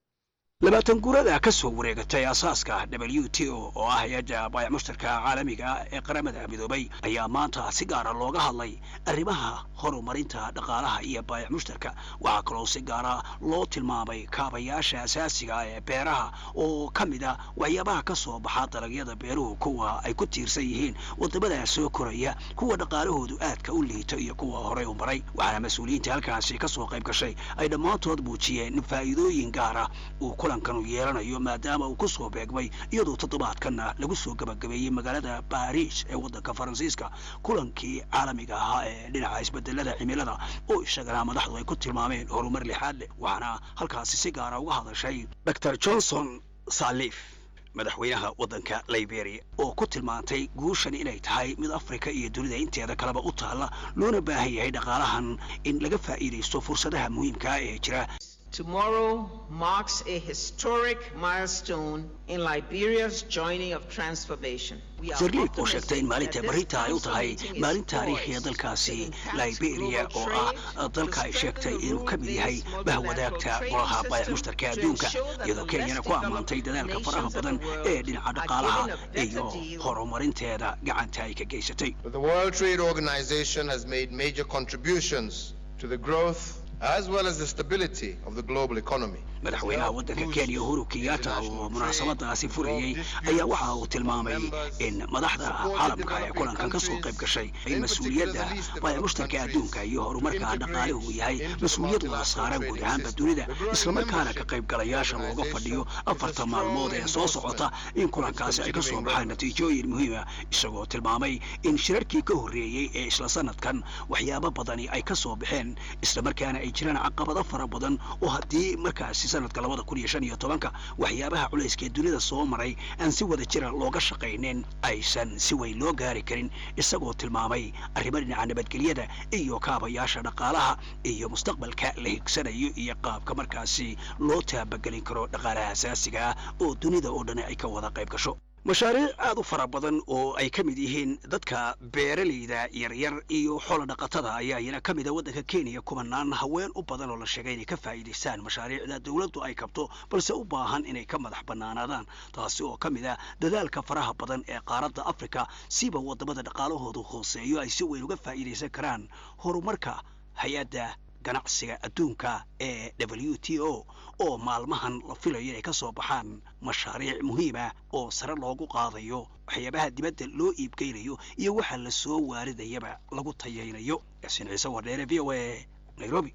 labaatan guurada ka soo wareegatay asaaska w t o oo ah hay-adda baayac mushtarka caalamiga ee qaramada midoobay ayaa maanta si gaara looga hadlay arrimaha horumarinta dhaqaalaha iyo baayac mushtarka waxaa kaloo si gaara loo tilmaamay kaabayaasha asaasiga ee beeraha oo ka mid a waxyaabaha ka soo baxa dalagyada beeruhu kuwa ay ku tiirsan yihiin wadamada soo koraya kuwa dhaqaalahoodu aadka u liito iyo kuwa horey u maray waxaana mas-uuliyiinta halkaasi ka soo qayb gashay ay dhammaantood muujiyeen faa'iidooyin gaara kulankan uu yeelanayo maadaama uu ku soo beegmay iyadoo toddobaadkanna lagu soo gabagabeeyey magaalada baariis ee waddanka faransiiska kulankii caalamiga ahaa ee dhinaca isbedelada cimilada oo isagana madaxdu ay ku tilmaameen horumar lixaad leh waxaana halkaasi si gaara uga hadashay dor johnson salif madaxweynaha waddanka liberia oo ku tilmaantay guushan inay tahay mid afrika iyo dunida inteeda kaleba u taalla loona baahan yahay dhaqaalahan in laga faa'iidaysto fursadaha muhiimkaa ee jira Tomorrow marks a historic milestone in Liberia's journey of transformation. sarliif oo sheegtay in maalinta barita ay u tahay maalin taariikhiya dalkaasi liberia oo ah dalka ay sheegtay inuu ka mid yahay bahwadaagta golaha baayac mushtarka adduunka iyadoo kenyana ku ammaantay dadaalka faraha badan ee dhinaca dhaqaalaha iyo horumarinteeda gacanta ay ka geysatay The World Trade Organization has made major contributions to the growth as well as the stability of the global economy. madaxweynaha waddanka kenya uhuru kenyatta oo munaasabadaasi furayey ayaa waxa uu tilmaamay in madaxda caalamka ee kulankan ka soo qayb gashay in mas-uuliyadda baayac mushtarka adduunka iyo horumarka dhaqaaluhu uu yahay mas-uuliyad wada saaran guud ahaanba dunida islamarkaana ka qaybgalayaasha looga fadhiyo afarta maalmood ee soo socota in kulankaasi ay ka soo baxaan natiijooyin muhiima isagoo tilmaamay in shirarkii ka horreeyey ee isla sanadkan waxyaabo badani ay ka soo baxeen islamarkaana ay jiraan caqabado fara badan oo haddii markaasi sanadka labada kun iyo shan iyo tobanka waxyaabaha culayska ee dunida soo maray aan si wada jira looga shaqaynin aysan si weyn loo gaari karin isagoo tilmaamay arrimo dhinaca nabadgelyada iyo kaabayaasha dhaqaalaha iyo mustaqbalka la higsanayo iyo qaabka markaasi loo taabagelin karo dhaqaalaha asaasiga ah oo dunida oo dhan ay ka wada qayb gasho mashaariic aad u fara badan oo ay ka mid yihiin dadka beeralayda yaryar iyo xoolo dhaqatada ayaa iyana ka mida waddanka kenya kumanaan haween u badan oo la sheegay inay ka faa'iidaystaan mashaariicda dowladdu ay kabto balse u baahan inay ka madax bannaanaadaan taasi oo ka mid ah dadaalka faraha badan ee qaaradda afrika siba waddamada dhaqaalahoodu hooseeyo ay si weyn uga faa'iidaysan karaan horumarka hay-adda ganacsiga adduunka ee w t o oo maalmahan la filayo inay ka soo baxaan mashaariic muhiima oo sare loogu qaadayo waxyaabaha dibadda loo iibgeynayo iyo waxa la soo waaridayaba lagu tayaynayo yaasiin ciise wardheere v o a nairobi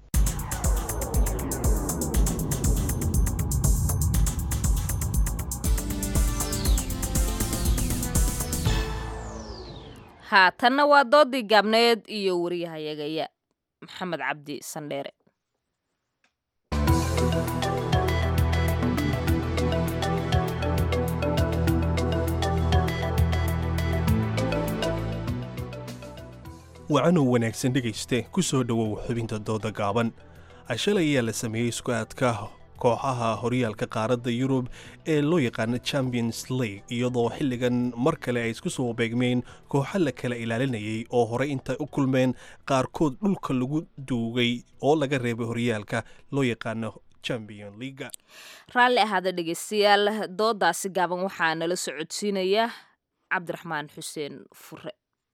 haatanna waa doodii gaabneed iyo wariyahayagaya maxamed cabdi sandheere wacanow wanaagsan dhegayste ku soo dhowow xubinta dooda gaaban shalay ayaa la sameeyey isku-aadka kooxaha horyaalka qaaradda yurub ee loo yaqaano champions league iyadoo xilligan mar kale ay isku soo beegmeen kooxo la kala ilaalinayay oo horey intay u kulmeen qaarkood dhulka lagu duugay oo laga reebay horyaalka loo yaqaano champion leaga raalli ahaada dhegeystayaal doodaasi gaaban waxaa nala socodsiinaya cabdiraxmaan xuseen fure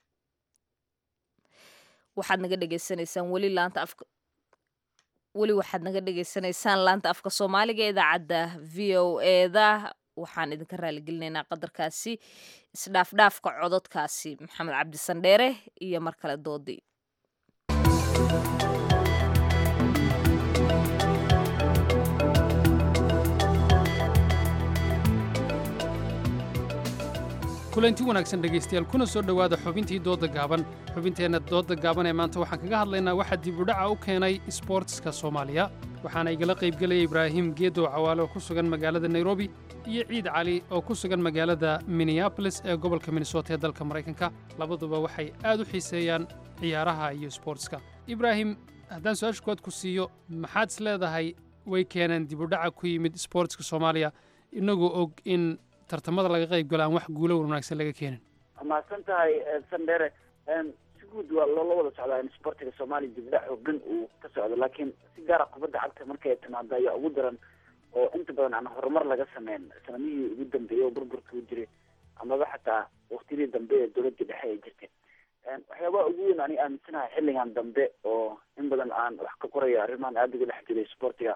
waxaad naga dhegeysanaysaan weli laanta afka weli waxaad naga dhegeysanaysaan laanta afka soomaaliga ee idaacadda v o eda waxaan idinka raaligelinaynaa qadarkaasi isdhaafdhaafka cododkaasi maxamed cabdi sandheere iyo mar kale doodii kulanti wanaagsan dhegaystayaal kuna soo dhowaada xubintii doodda gaaban xubinteenna doodda gaaban ee maanta waxaan kaga hadlaynaa waxaa dib u dhaca u keenay isboortiska soomaaliya waxaana igala qaybgelaya ibraahim geedow cawaale oo ku sugan magaalada nairobi iyo ciid cali oo ku sugan magaalada minneabolis ee gobolka minnesota ee dalka maraykanka labaduba waxay aad u xiiseeyaan ciyaaraha iyo isboortiska ibraahim haddaan su-aasha kood ku siiyo maxaad is leedahay way keeneen dib u dhaca ku yimid isboortiska soomaaliya inagoo og in tartamada laga qayb galo aan wax guulo wanaagsan laga keenin mahadsan tahay sandere si guud waa loola wada socdaa in sportiga soomaaliya dibdhac xoogan uu ka socdo laakiin si gaara kubadda cagta markay timaado ayaa ugu daran oo inta badan aan horumar laga sameyn sanamihii ugu dambeeyey oo burburka u jiray amaba xataa waktiyadii dambe ee dowladda dhexe ay jirtay waxyaabaha ugu weyn ani aaminsanahay xilligan dambe oo in badan aan wax ka qorayo arrimahan aada uga dhex jiray sportiga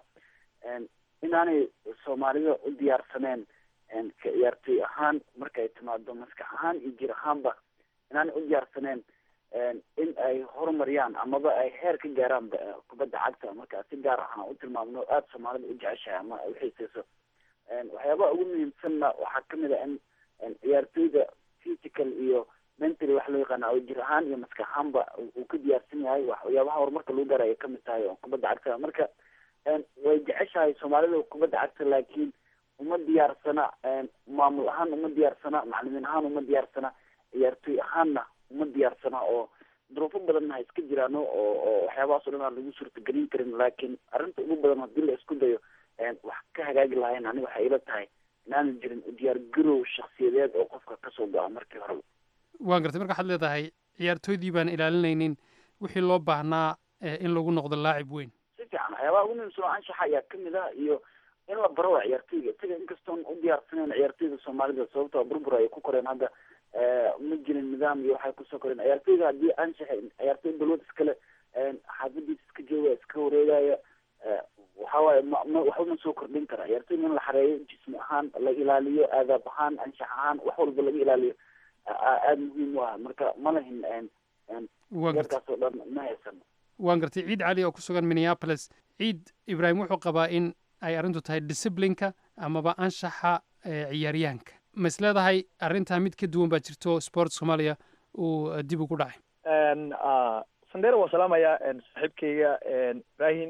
inaanay soomaalida u diyaarsaneen ka ciyaartoy ahaan markay timaado maskax ahaan iyo jir ahaanba inaanay u diyaarsaneen in ay horumariyaan amaba ay heer ka gaaraan kubadda cagta marka si gaar ahaan u tilmaamno aada soomaalida u jeceshahay ama ay uxiiseyso waxyaabaha ugu muhiimsanna waxaa kamid a in ciyaartoyda physical iyo mentally wax loo yaqaana oo jir ahaan iyo maskax ahaanba uu ka diyaarsan yahay waxyaabaha horumarka lagu gaara ay kamid tahay oo kubadda cagta marka way jeceshahay soomaalida kubadda cagta laakiin uma diyaarsana maamul ahaan uma diyaarsana macalimiin ahaan uma diyaarsana ciyaartoy ahaanna uma diyaarsana oo duruufo badanna ha iska jiraan oo oo waxyaabahaas o dhan aan lagu suurtagelin karin laakiin arrinta ugu badan haddii la isku dayo wax ka hagaagi lahayn aniga waxay ila tahay inaanan jirin diyaar garow shaksiyadeed oo qofka kasoo go-a markii hore waan gartay marka waxaad leedahay ciyaartooydii baan ilaalinaynin wixii loo baahnaa in lagu noqdo laacib weyn si fiican waxyaabaha ugu muhiimsan oo anshaxa ayaa kamid ah iyo in la baro waa ciyaartoyga isaga inkastoon u diyaarsaneyn ciyaartoyda soomaalida sababtoo burbur ay ku koreen hadda ma jirin nidaam iyo waxay kusoo koreen ciyaartoyga haddii anshaxa ciyaartoy balwad iskale xaafadiisa iska jooga iska wareegaya waxawaaye ma ma waxba ma soo kordhin kara ciyaartoyga in la xareeyo jismi ahaan la ilaaliyo aadaab ahaan anshax ahaan wax walba laga ilaaliyo aada muhiim u ah marka ma lahin yarkaas oo dhan ma haysan waan gartay ciid cali oo ku sugan minneapolis ciid ibraahim wuxuu qabaa in ay arrintu tahay disciplinka amaba anshaxa ciyaaryahanka ma is leedahay arrintaa mid ka duwan baa jirto sport soomaaliya uu dib ugu dhacay sandera waan salaamayaa saaxiibkayga ibrahim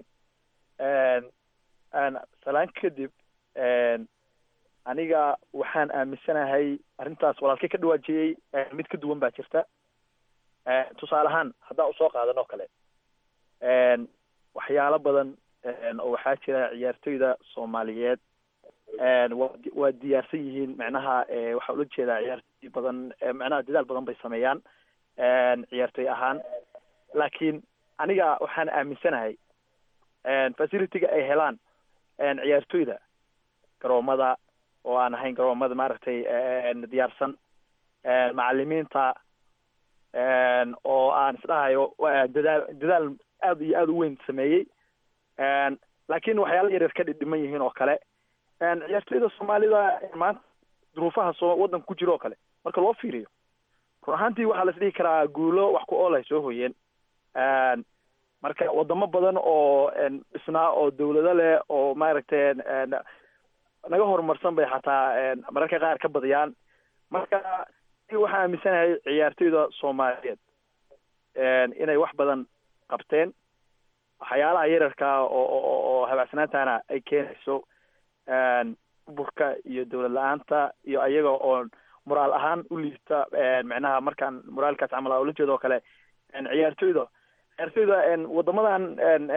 salaan kadib aniga waxaan aaminsanahay arrintaas walaalkay ka dhawaajiyey mid ka duwan baa jirta tusaale ahaan haddaan usoo qaadan oo kale waxyaalo badan oo waxaa jira ciyaartoyda soomaaliyeed waa diyaarsan yihiin macnaha waxaa ula jeedaa ciyaartoy badan macnaha dadaal badan bay sameeyaan ciyaartoy ahaan laakiin aniga waxaan aaminsanahay facilityga ay helaan ciyaartoyda garoomada oo aan ahayn garoomada maaragtay diyaarsan macalimiinta oo aan isdhahayo dadaal dadaal aada iyo aada u weyn sameeyey laakiin waxyaala yaryar ka dhidhiman yihiin oo kale ciyaartoyda soomaalida maanta duruufaha soo waddanka ku jira oo kale marka loo fiiriyo run ahaantii waxaa las dhihi karaa guulo wax ku ool ay soo hoyeen marka wadamo badan oo dhisnaa oo dawlado leh oo maaragtay naga horumarsan bay xataa mararka qaar ka badiyaan marka waxaa aaminsanahay ciyaartoyda soomaaliyeed inay wax badan qabteen waxyaalaha yararkaa oo oo habaacsanaantana ay keenayso burka iyo dawlad la-aanta iyo ayaga oo moraal ahaan u liita macnaha markaan moraalkaas camal ula jeedo oo kale ciyaartoyda ciyaartoyda wadamadan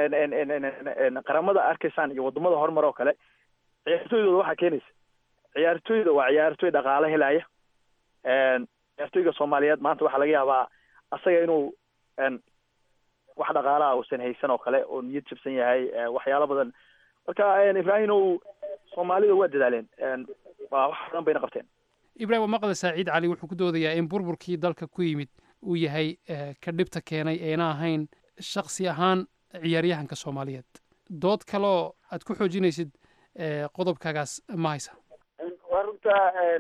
qaramada arkaysaan iyo wadamada horumar oo kale ciyaartoydooda waxaa keenaysa ciyaartoyda waa ciyaartoy dhaqaale helaya ciyaartoyga soomaaliyeed maanta waxaa laga yaabaa asaga inuu wax dhaqaalaha uusan haysan oo kale oo niyad jabsan yahay waxyaalo badan marka ibrahim ow soomaalida waa dadaaleen waa wax badan bayna qabteen ibrahim waa maqle saaciid cali wuxuu ku doodayaa in burburkii dalka ku yimid uu yahay ka dhibta keenay eena ahayn shaksi ahaan ciyaaryahanka soomaaliyeed dood kaloo aad ku xoojinaysid qodobkaagaas ma haysa waa runta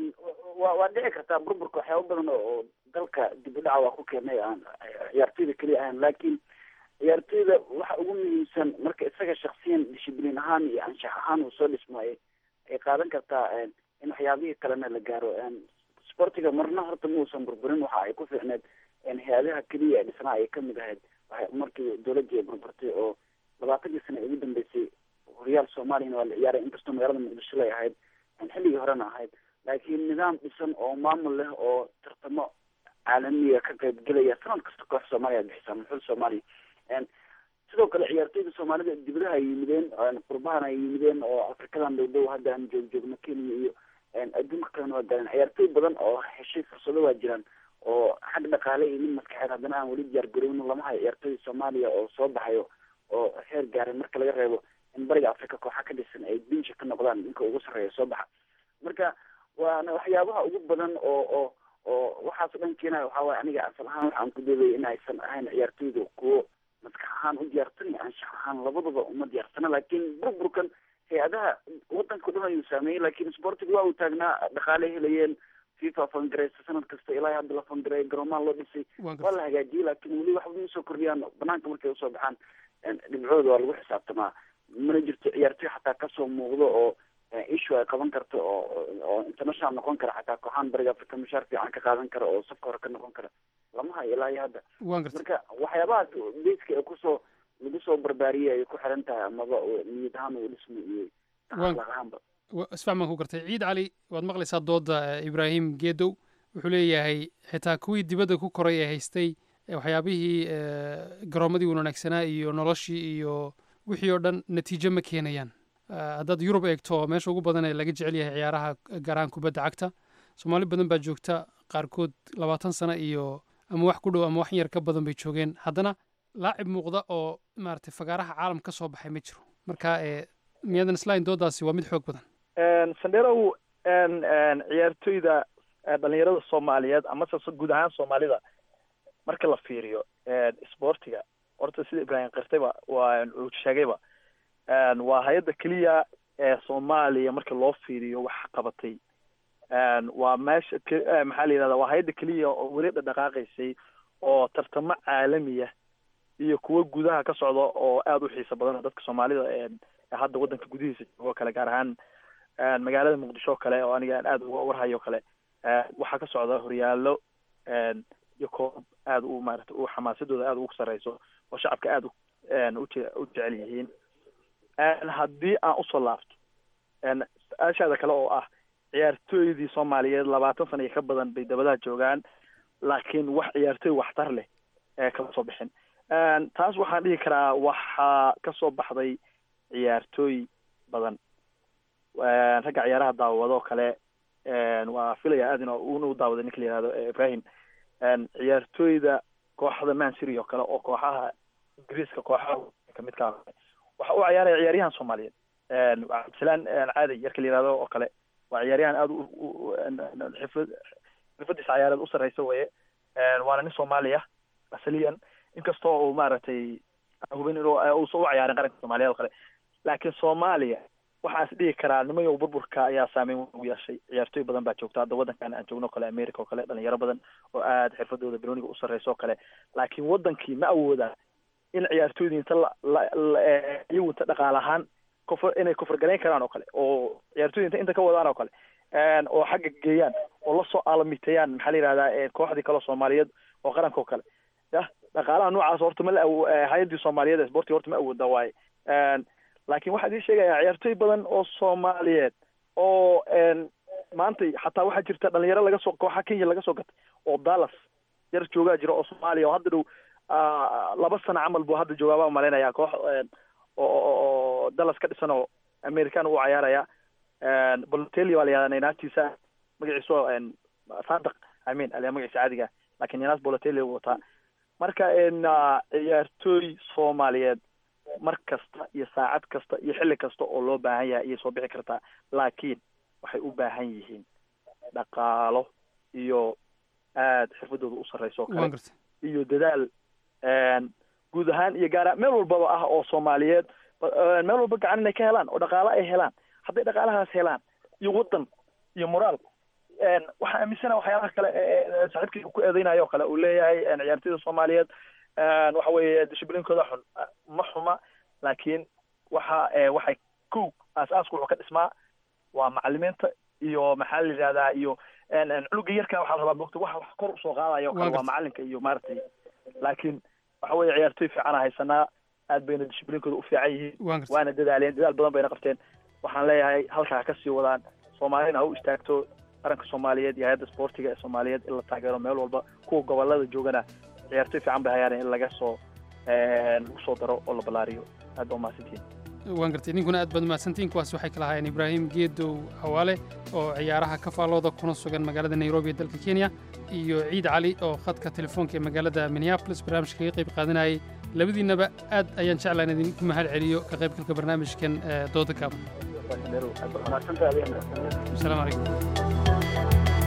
wa waa dhici kartaa burburka waxyaaba badan oo dalka dib u dhaca waa ku keenay aan ciyaartoyda keliya ahayn laakiin ciyaartoyda waxa ugu muhiimsan marka isaga shaksiyan dishibliin ahaan iyo anshax ahaan uu soo dhismaayo ay qaadan kartaa in waxyaabihii kalena la gaaro sportiga marna horta ma uusan burburin waxa ay ku fiicneed hay-adaha keliya ee dhisnaa ay kamid ahayd markii dowladii ay burburtay oo labaatankii sana ugu dambeysay horyaal soomaaliyana waa la ciyaaray inkastoo magaalada muqdisho lay ahayd xilligii horena ahayd laakiin nidaam dhisan oo maamul leh oo tartamo caalamiga ka qaybgelaya sanad kasta koox soomaaliya bixisa muxul soomaaliya sidoo kale ciyaartoyda soomaalida dibadaha ay yimideen qurbahana ay yimideen oo afrikadan dhow dhow hadda aan joog joogno kenya iyo adduunka kalena waa galeen ciyaartoy badan oo heshay fursado waa jiraan oo xag dhaqaale iyo mid maskaxeed haddana aan weli diyaar garowno lama hayo ciyaartoyda soomaaliya oo soo baxayo oo heer gaaray marka laga reebo in bariga africa kooxa ka dhisan ay binsha ka noqdaan ninka ugu sarreeya soo baxa marka waana waxyaabaha ugu badan oo oo oo waxaas dhan keenaya waxaa waye aniga asal ahaan waxaan ku doodaya in aysan ahayn ciyaartoyda kuwo maskax ahaan u diyaarsan iyo anshax ahaan labadaba uma diyaarsana laakiin burburkan hay-adaha wadanka dhan ayuu saameeyey laakiin sportiga waa uu taagnaa dhaqaale helayeen fifa fangareysa sanad kasta ilaa hadda la fangareeya garoomaha loo dhisay waa la hagaajiyey laakiin weli waxba ma soo kordhiyaan banaanka markay usoo baxaan dhibcooda waa lagu xisaabtamaa mana jirto ciyaartoy xataa kasoo muuqdo oo issue ay qaban karto oo oo international noqon kara xataa kooxaan bariga africa mushaar fiican ka qaadan kara oo safka hore ka noqon kara lama hayo ilaa iyo hadda marka waxyaabahaas basica ee kusoo lagu soo barbaariyey ay ku xiran tahay amaba niyad ahaan uu dhismo iyo akhlaaq ahaanba isfahmaan ku gartay ciid cali waad maqlaysaa dooda ibraahim geedow wuxuu leeyahay xitaa kuwii dibadda ku koray ee haystay waxyaabihii garoomadii wanaagsanaa iyo noloshii iyo wixii oo dhan natiijo ma keenayaan haddaad yurub eegto meesha ugu badan ee laga jecel yahay ciyaaraha gaar ahaan kubadda cagta soomaali badan baa joogta qaarkood labaatan sano iyo ama wax ku dhow ama wax yar ka badan bay joogeen haddana laacib muuqda oo maaragtay fagaaraha caalam ka soo baxay ma jiro marka miyaadan islahayn doodaasi waa mid xoog badan sandherow ciyaartoyda dhalinyarada soomaaliyeed amase guud ahaan soomaalida marka la fiiriyo sportiga horta sida ibraahim qirtayba waa uu sheegayba waa hay-adda keliya ee soomaaliya marka loo fiiriyo wax qabatay waa meesha maxaa la yidhahda waa hay-adda keliya oo weli dhaqaaqaysay oo tartamo caalamiya iyo kuwo gudaha ka socda oo aada u xiiso badan dadka soomaalida hadda wadanka gudihiisa joogo kale gaar ahaan magaalada muqdisho kale oo aniga aada uga warhayo kale waxaa ka socda horyaalo iyo koob aada u maarata u xamaasadooda aada ugu sareyso oo shacabka aada uje u jecel yihiin haddii aan usoo laabto su-aashaada kale oo ah ciyaartooydii soomaaliyeed labaatan sana iyo ka badan bay dabadaha joogaan laakiin wax ciyaartooy waxtar leh ee kama soo bixin taas waxaan dhihi karaa waxaa kasoo baxday ciyaartooy badan ragga ciyaaraha daawado kale waa filaya aad in una u daawaday ninka la yihahdo ibrahim ciyaartooyda kooxda mancity oo kale oo kooxaha ingiriiska kooxaha kamid ka waxa uu ciyaaraya ciyaaryahan soomaaliyeed cabdisalaan caadi yarka la yihahdo oo kale waa ciyaaryahan aada xifad xirfadiisa ciyaareed u sarreysa weye waana nin soomaaliya asaliyan inkastoo uu maaragtay hubin inuu uusan u ciyaarin qaranka soomaaliyeed oo kale laakiin soomaaliya waxaan is dhihi karaa nimayow burburka ayaa saameyn ugu yeeshay ciyaartooy badan baa joogta hadda waddankan aan joogno o kale america oo kale dhalinyaro badan oo aada xirfadooda biloniga u sarreysa oo kale laakiin waddankii ma awooda in ciyaartooydii inta iyagu inta dhaqaale ahaan kufr inay kufrgarayn karaan oo kale oo ciyaartooyda inta inta ka wadaan oo kale oo xagga geeyaan oo lasoo aalamiteeyaan maxaa la yihahdaa kooxdii kaleo soomaaliyeed oo qaranka oo kale ya dhaqaalaha noocaas horta ma la hay-addii soomaaliyeed ee sportiga horta ma awooda waaye laakiin waxaa idin sheegayaa ciyaartooy badan oo soomaaliyeed oo maanta xataa waxaa jirta dhalinyaro laga soo kooxa kenya laga soo gatay oo dallas yar joogaa jira oo soomaaliya oo hadda dhow ah, laba sano camal buu hadda joogaaba malaynayaa koox een, oo oo- oo dallas ka dhisan oo american uu cayaaraya bolotelli waa la yihahdaa naagtiisa magaciisu een, sadaq i mean aliya magaciisa caadiga laakiin yanaas bolotelli uu wataa marka een, ah, ciyaartooy soomaaliyeed mar kasta iyo saacad kasta iyo xilli kasta oo loo baahan yahay ayay soo bixi kartaa laakiin waxay u baahan yihiin dhaqaalo iyo aad xirfadooda u sarreyso oo waan kale gartay iyo dadaal een, guud ahaan iyo gaara meel walbaba ah oo soomaaliyeed ba- een, meel walba gacan inay ka helaan oo dhaqaalo ay helaan hadday dhaqaalahaas helaan iyo waddan iyo moraal een, waxaan aaminsana waxyaalaha kale ee ee saaxiibkii uu ku eedeynayo oo kale uu leeyahay een, ciyaartoyda soomaaliyeed een, waxa weeye dishiblinkooda xun ma xuma laakiin waxa ee, waxay kow aas-aasku wuxuu ka dhismaa waa macalimiinta iyo maxaa la yidhahdaa iyo een, een, cunuga yarka waxaa la rabaa mogta wax wax kor usoo qaadayo oo kale Waan waa gartay. macalinka iyo maaragtay laakiin waxa weeye ciyaartoy fiicana haysanaa aad bayna dishiblinkooda u fiican yihiin waan gartay waana dadaaleen dadaal badan bayna qabteen waxaan leeyahay halkaa ha ka sii wadaan soomaalina ha u istaagto qaranka soomaaliyeed iyo hay-adda sportiga ee soomaaliyeed in la taageero meel walba kuwa gobolada joogana ciyaartoy fiican bay hayaan in laga soo een, lagu soo daro oo la ballaariyo aad baa umahadsantihiin waan gartay ninkuna aad baad mahadsantihiin kuwaas waxay kala ahaayeen ibraahim geedow xawaale oo ciyaaraha ka faallooda kuna sugan magaalada nairobi ee dalka kenya iyo ciid cali oo khadka telefoonka ee magaalada minneapolis barnaamijka kaga qayb qaadanayay labadiinnaba aad ayaan jeclaa in idinku mahad celiyo ka qaybgalka barnaamijkan ee dooda gaaban asalaamu calaykum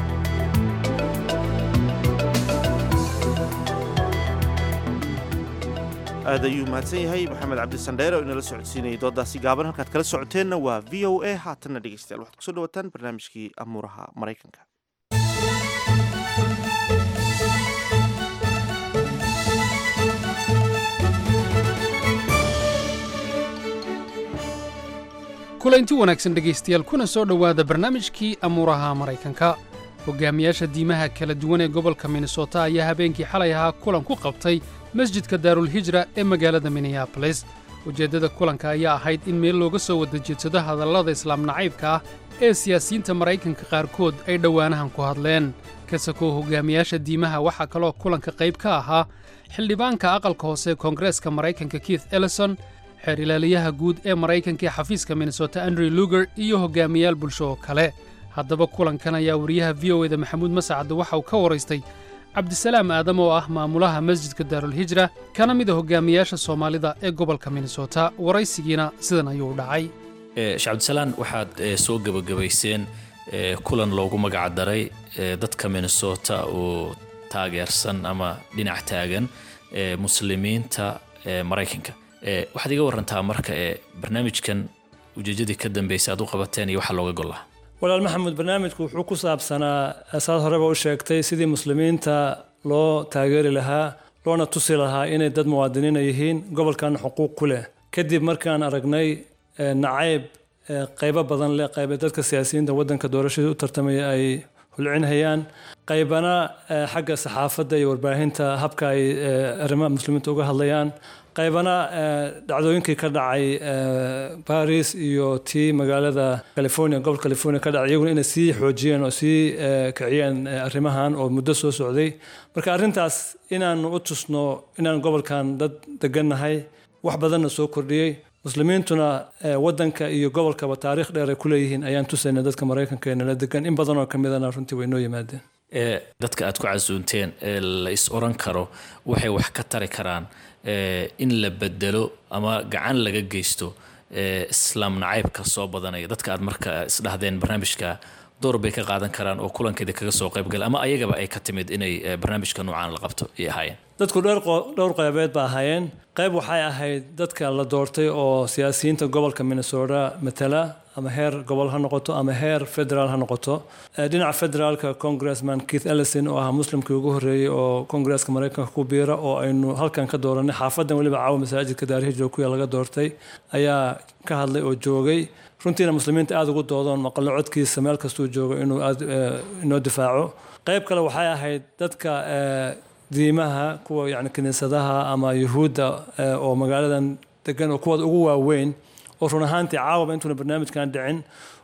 aad ayuu mahadsan yahay maxamed cabdi sandheere oo inala socodsiinayay doodaasi gaaban halkaad kala socoteenna waa v o a haatanna dhegeystayaal waxaad kusoo dhawataan barnaamijkii amuuraha maraykanka kulanti wanaagsan dhegaystayaal kuna soo dhowaada barnaamijkii amuuraha maraykanka hogaamiyaasha diimaha kala duwan ee gobolka minnesota ayaa habeenkii xalay ahaa kulan ku qabtay masjidka daarulhijra ee magaalada minneabolis ujeeddada kulanka ayaa ahayd in meel looga soo wada jeedsado hadallada islaam nacaybka ah ee siyaasiyiinta maraykanka qaarkood ay dhowaanahan ku hadleen kasakoo hogaamiyaasha diimaha waxaa kaloo kulanka qayb ka ahaa xildhibaanka aqalka hoose ee koongareeska maraykanka keith ellison xeer ilaaliyaha guud ee maraykanka ee xafiiska minnesota andrew luger iyo hogaamiyaal bulsho oo kale haddaba kulankan ayaa wariyaha v o eda maxamuud masacadde waxa uu ka waraystay cabdisalaam aadam oo ah maamulaha masjidka daarulhijra kana mid a hogaamiyaasha soomaalida ee gobolka minnesota waraysigiina sidan ayuu u dhacay shacabdisalaan waxaad eh, soo gebagabayseen eh, kulan loogu magac daray eh, dadka minnesota oo taageersan ama dhinac taagan eh, muslimiinta eh, maraykanka Eh, waxaad iga warantaa marka ee barnaamijkan ujeedadii ka dambeysay aad u qabateen iyo waxa looga gollaa walaal maxamuud barnaamijku wuxuu ku saabsanaa saad horeba u sheegtay sidii muslimiinta loo taageeri lahaa loona tusi lahaa inay dad muwaadiniina yihiin gobolkan xuquuq ku leh kadib markaan aragnay eh, nacayb eh, qaybo badan leh qayba dadka siyaasiyiinta waddanka doorashadii u tartamaya ay hulcinhayaan qaybana eh, xagga saxaafadda iyo warbaahinta habka ay eh, arrimaha muslimiinta uga hadlayaan qaybana eh, dhacdooyinkii ka dhacay eh, baris iyo tii magaalada california gobolka california ka dhacay iyaguna inay sii xoojiyeen oo sii eh, kiciyeen eh, arrimahan oo muddo soo socday marka arrintaas inaanu u tusno inaan gobolkan dad degannahay wax badanna soo kordhiyey muslimiintuna eh, waddanka iyo gobolkaba taariikh dheer ay ku leeyihiin ayaan tusayna dadka maraykanka ee nala degan in badan oo ka midana runtii way noo yimaadeen ee dadka aad ku casuunteen ee la is oran karo waxay wax ka tari karaan ee in la bedelo ama gacan laga geysto ee islaam nacaybka soo badanaya dadka aad marka isdhahdeen barnaamijka door bay ka qaadan karaan oo kulankeeda kaga soo qaybgala ama ayagaba ay ka timid inay eh, barnaamijka noocaan la qabto ay ahaayeen dadku dhowr qo- dhowr qaybeed ba ahaayeen qayb waxay ahayd dadka la doortay oo siyaasiyiinta gobolka minnesota matala ama heer gobol ha noqoto ama heer federaal ha noqoto Eh, dhinaca federaalka congressman keith ellison oo ahaa muslimkii ugu horreeyey oo kongresska maraykanka ku biira oo aynu halkan ka dooranay xaafadan weliba caawa masaajidka daarihijra kuya laga doortay ayaa ka hadlay oo joogay runtiina muslimiinta aada ugu doodoon maqallo codkiisa meel kastuu joogo inuu aad eh, inoo difaaco qayb kale waxay ahayd dadka eh, diimaha kuwa yani kiniisadaha ama yuhuudda eh, oo magaaladan degan oo kuwooda ugu waaweyn oo run ahaantii caawaba intuuna barnaamijkan dhicin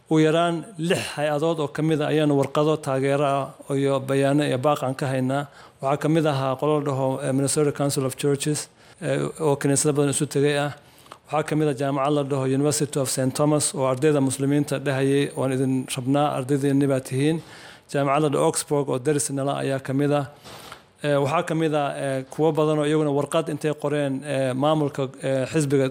ugu yaraan lix hay-adood oo ka mid a ayaanu warqado taageero ah iyo bayaano iyo baaqan ka haynaa waxaa ka mid ahaa qolo la dhaho minnesota council of churches oo kiniisado badan isu tegay ah waxaa ka mid a jaamacad la dhaho university of st thomas oo ardayda muslimiinta dhehayay waan idin rabnaa ardaydeeni baa tihiin jaamacad la dhaho oxburg oo daris nala ayaa ka mid ah waxaa ka mid a kuwo badan oo iyaguna warqad intay qoreen maamulka xisbiga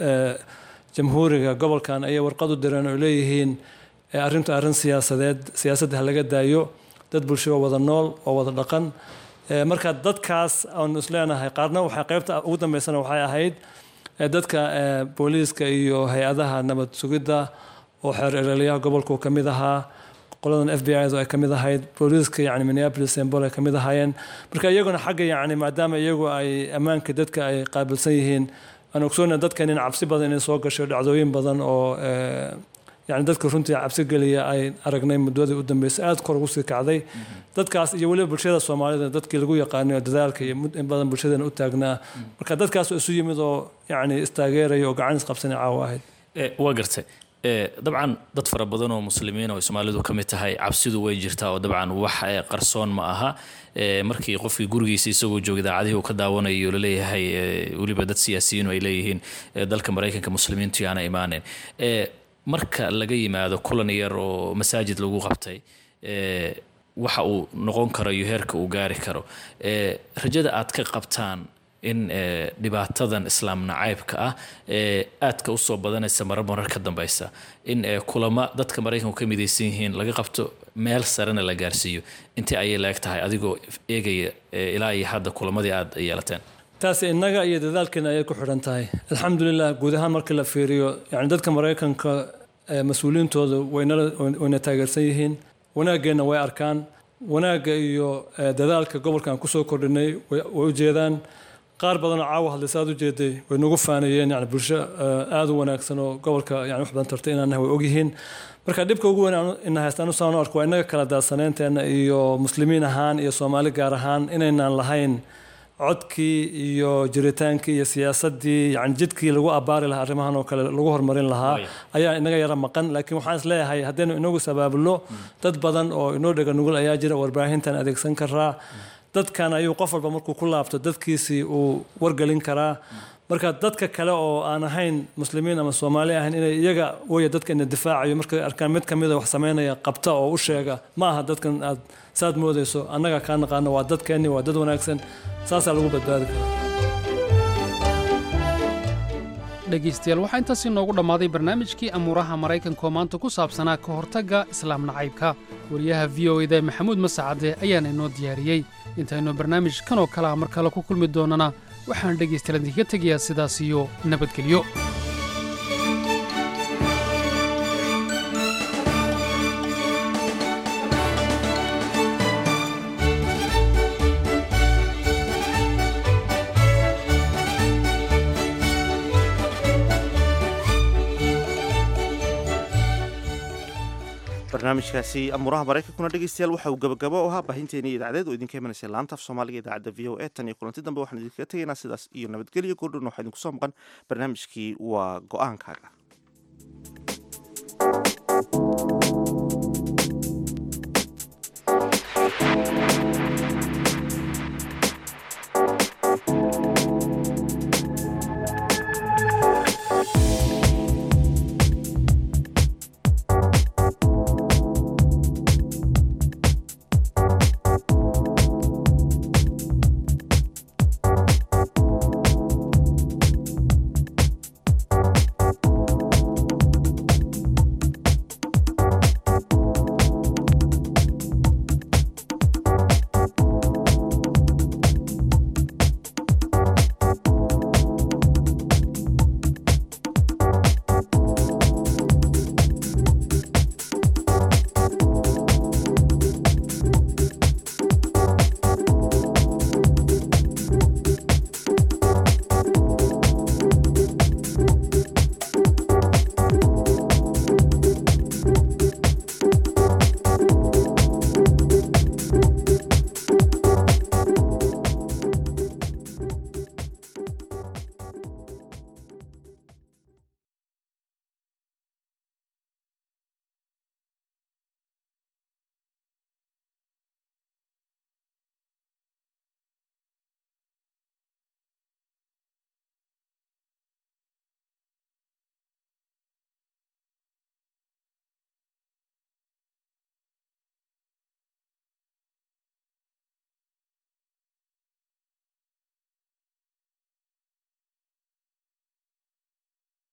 jamhuuriga gobolkan ayay warqad u direen oo leeyihiin arrintu arrin siyaasadeed siyaasadda ha laga daayo dad bulsho wada nool oo wada dhaqan marka dadkaas aanu isleenahay qaarna waxay qaybta ugu dambeysana waxay ahayd dadka booliiska iyo hay-adaha nabad sugidda oo xeer erelyaha gobolku ka mid ahaa qoladan f b i ay ka mid ahayd booliiska yani minneapolis sembol ay ka mid ahaayeen marka iyaguna xagga yani maadaama iyagu ay ammaanka dadka ay qaabilsan yihiin aan ogsoona dadkan in cabsi badan inay soo gasho dhacdooyin badan oo yani dadka runtii cabsi geliya ay aragnay muddadii u dambeysay aada kor ugu sii kacday dadkaas iyo weliba bulshada soomaalida dadkii lagu yaqaanay oo dadaalka iyo in badan bulshadeena u taagnaa marka dadkaas oo isu yimid oo yani istaageeraya oo gacan isqabsanay caawa ahayd waa gartay dabcan dad fara badan oo muslimiin oo soomaalidu ka mid tahay cabsidu way jirtaa oo dabcan wax qarsoon ma aha markii qofkii gurigiisa isagoo jooga idaacadihii uu ka daawanayo laleeyahay weliba dad siyaasiyiin ay leeyihiin dalka maraykanka muslimiintu yaana imaaneyn marka laga yimaado kulan yar oo masaajid lagu qabtay waxa uu noqon karo iyo heerka uu gaari karo rajada aad ka qabtaan in dhibaatadan islaam nacaybka ah aadka usoo badanaysa marar marar ka dambeysa in kulamo dadka maraykanku ka midaysan yihiin laga qabto meel sarena la gaarsiiyo intii ayay la eg tahay adigoo eegaya ilaa iyo hadda kulamadii aad yeelateen taas innaga iyo dadaalkeena ayay ku xidhan tahay alxamdulilah guud ahaan markii la fiiriyo yani dadka maraykanka mas-uuliyiintooda wayna taageersan yihiin wanaaggeenna way arkaan wanaagga iyo dadaalka gobolkan kusoo kordhinay way u jeedaan qaar badanoo caawa hadlaysa aad u jeeday way nagu faanayeen yani bulsho aada u wanaagsan oo gobolka yani wax badan tartay inaan nahay way ogyihiin marka dhibka ugu weyn ina haystaan u saan arko waa innaga kala daadsaneenteena iyo muslimiin ahaan iyo soomaali gaar ahaan inaynaan lahayn codkii iyo jiritaankii iyo siyaasadii yani jidkii lagu abaari lahaa arrimahan oo kale lagu horumarin lahaa ayaa inaga yara maqan laakiin waxaan is leeyahay haddaynu inagu sabaabulno dad badan oo inoo dhega nugul ayaa jira warbaahintan adeegsan karaa dadkan ayuu qof walba markuu ku laabto dadkiisii uu wargelin karaa marka dadka kale oo aan ahayn muslimiin ama soomaali ahayn inay iyaga waya dadka ina difaacayo markay arkaan mid ka mida wax sameynaya qabta oo u sheega ma aha dadkan aad saad moodayso annaga kaa naqaano waa dadkeenni waa dad wanaagsan saasaa lagu badbaadi karaa dhegaystayaal waxaa intaasi noogu dhammaaday barnaamijkii amuuraha maraykanka oo maanta ku saabsanaa ka hortagga islaam nacaybka wariyaha v o eda maxamuud masacade ayaana inoo diyaariyey intaynu barnaamij kan oo kale ah mar kale ku kulmi doonana waxaan dhegaystayaal idinkaga tegayaa sidaas iyo nabadgelyo barnaamijkaasi amuuraha maraykankuna dhegeystayaal waxa uu gabagabo u ahaa baahinteeni idaacadeed oo idinka imanaysa laanta af soomaaliga idaacadda v o e tan iyo kulanti dambe waxaan idinkaga tegaynaa sidaas iyo nabadgelyo goordhon waxaa idinku soo maqan barnaamijkii waa go-aankaaga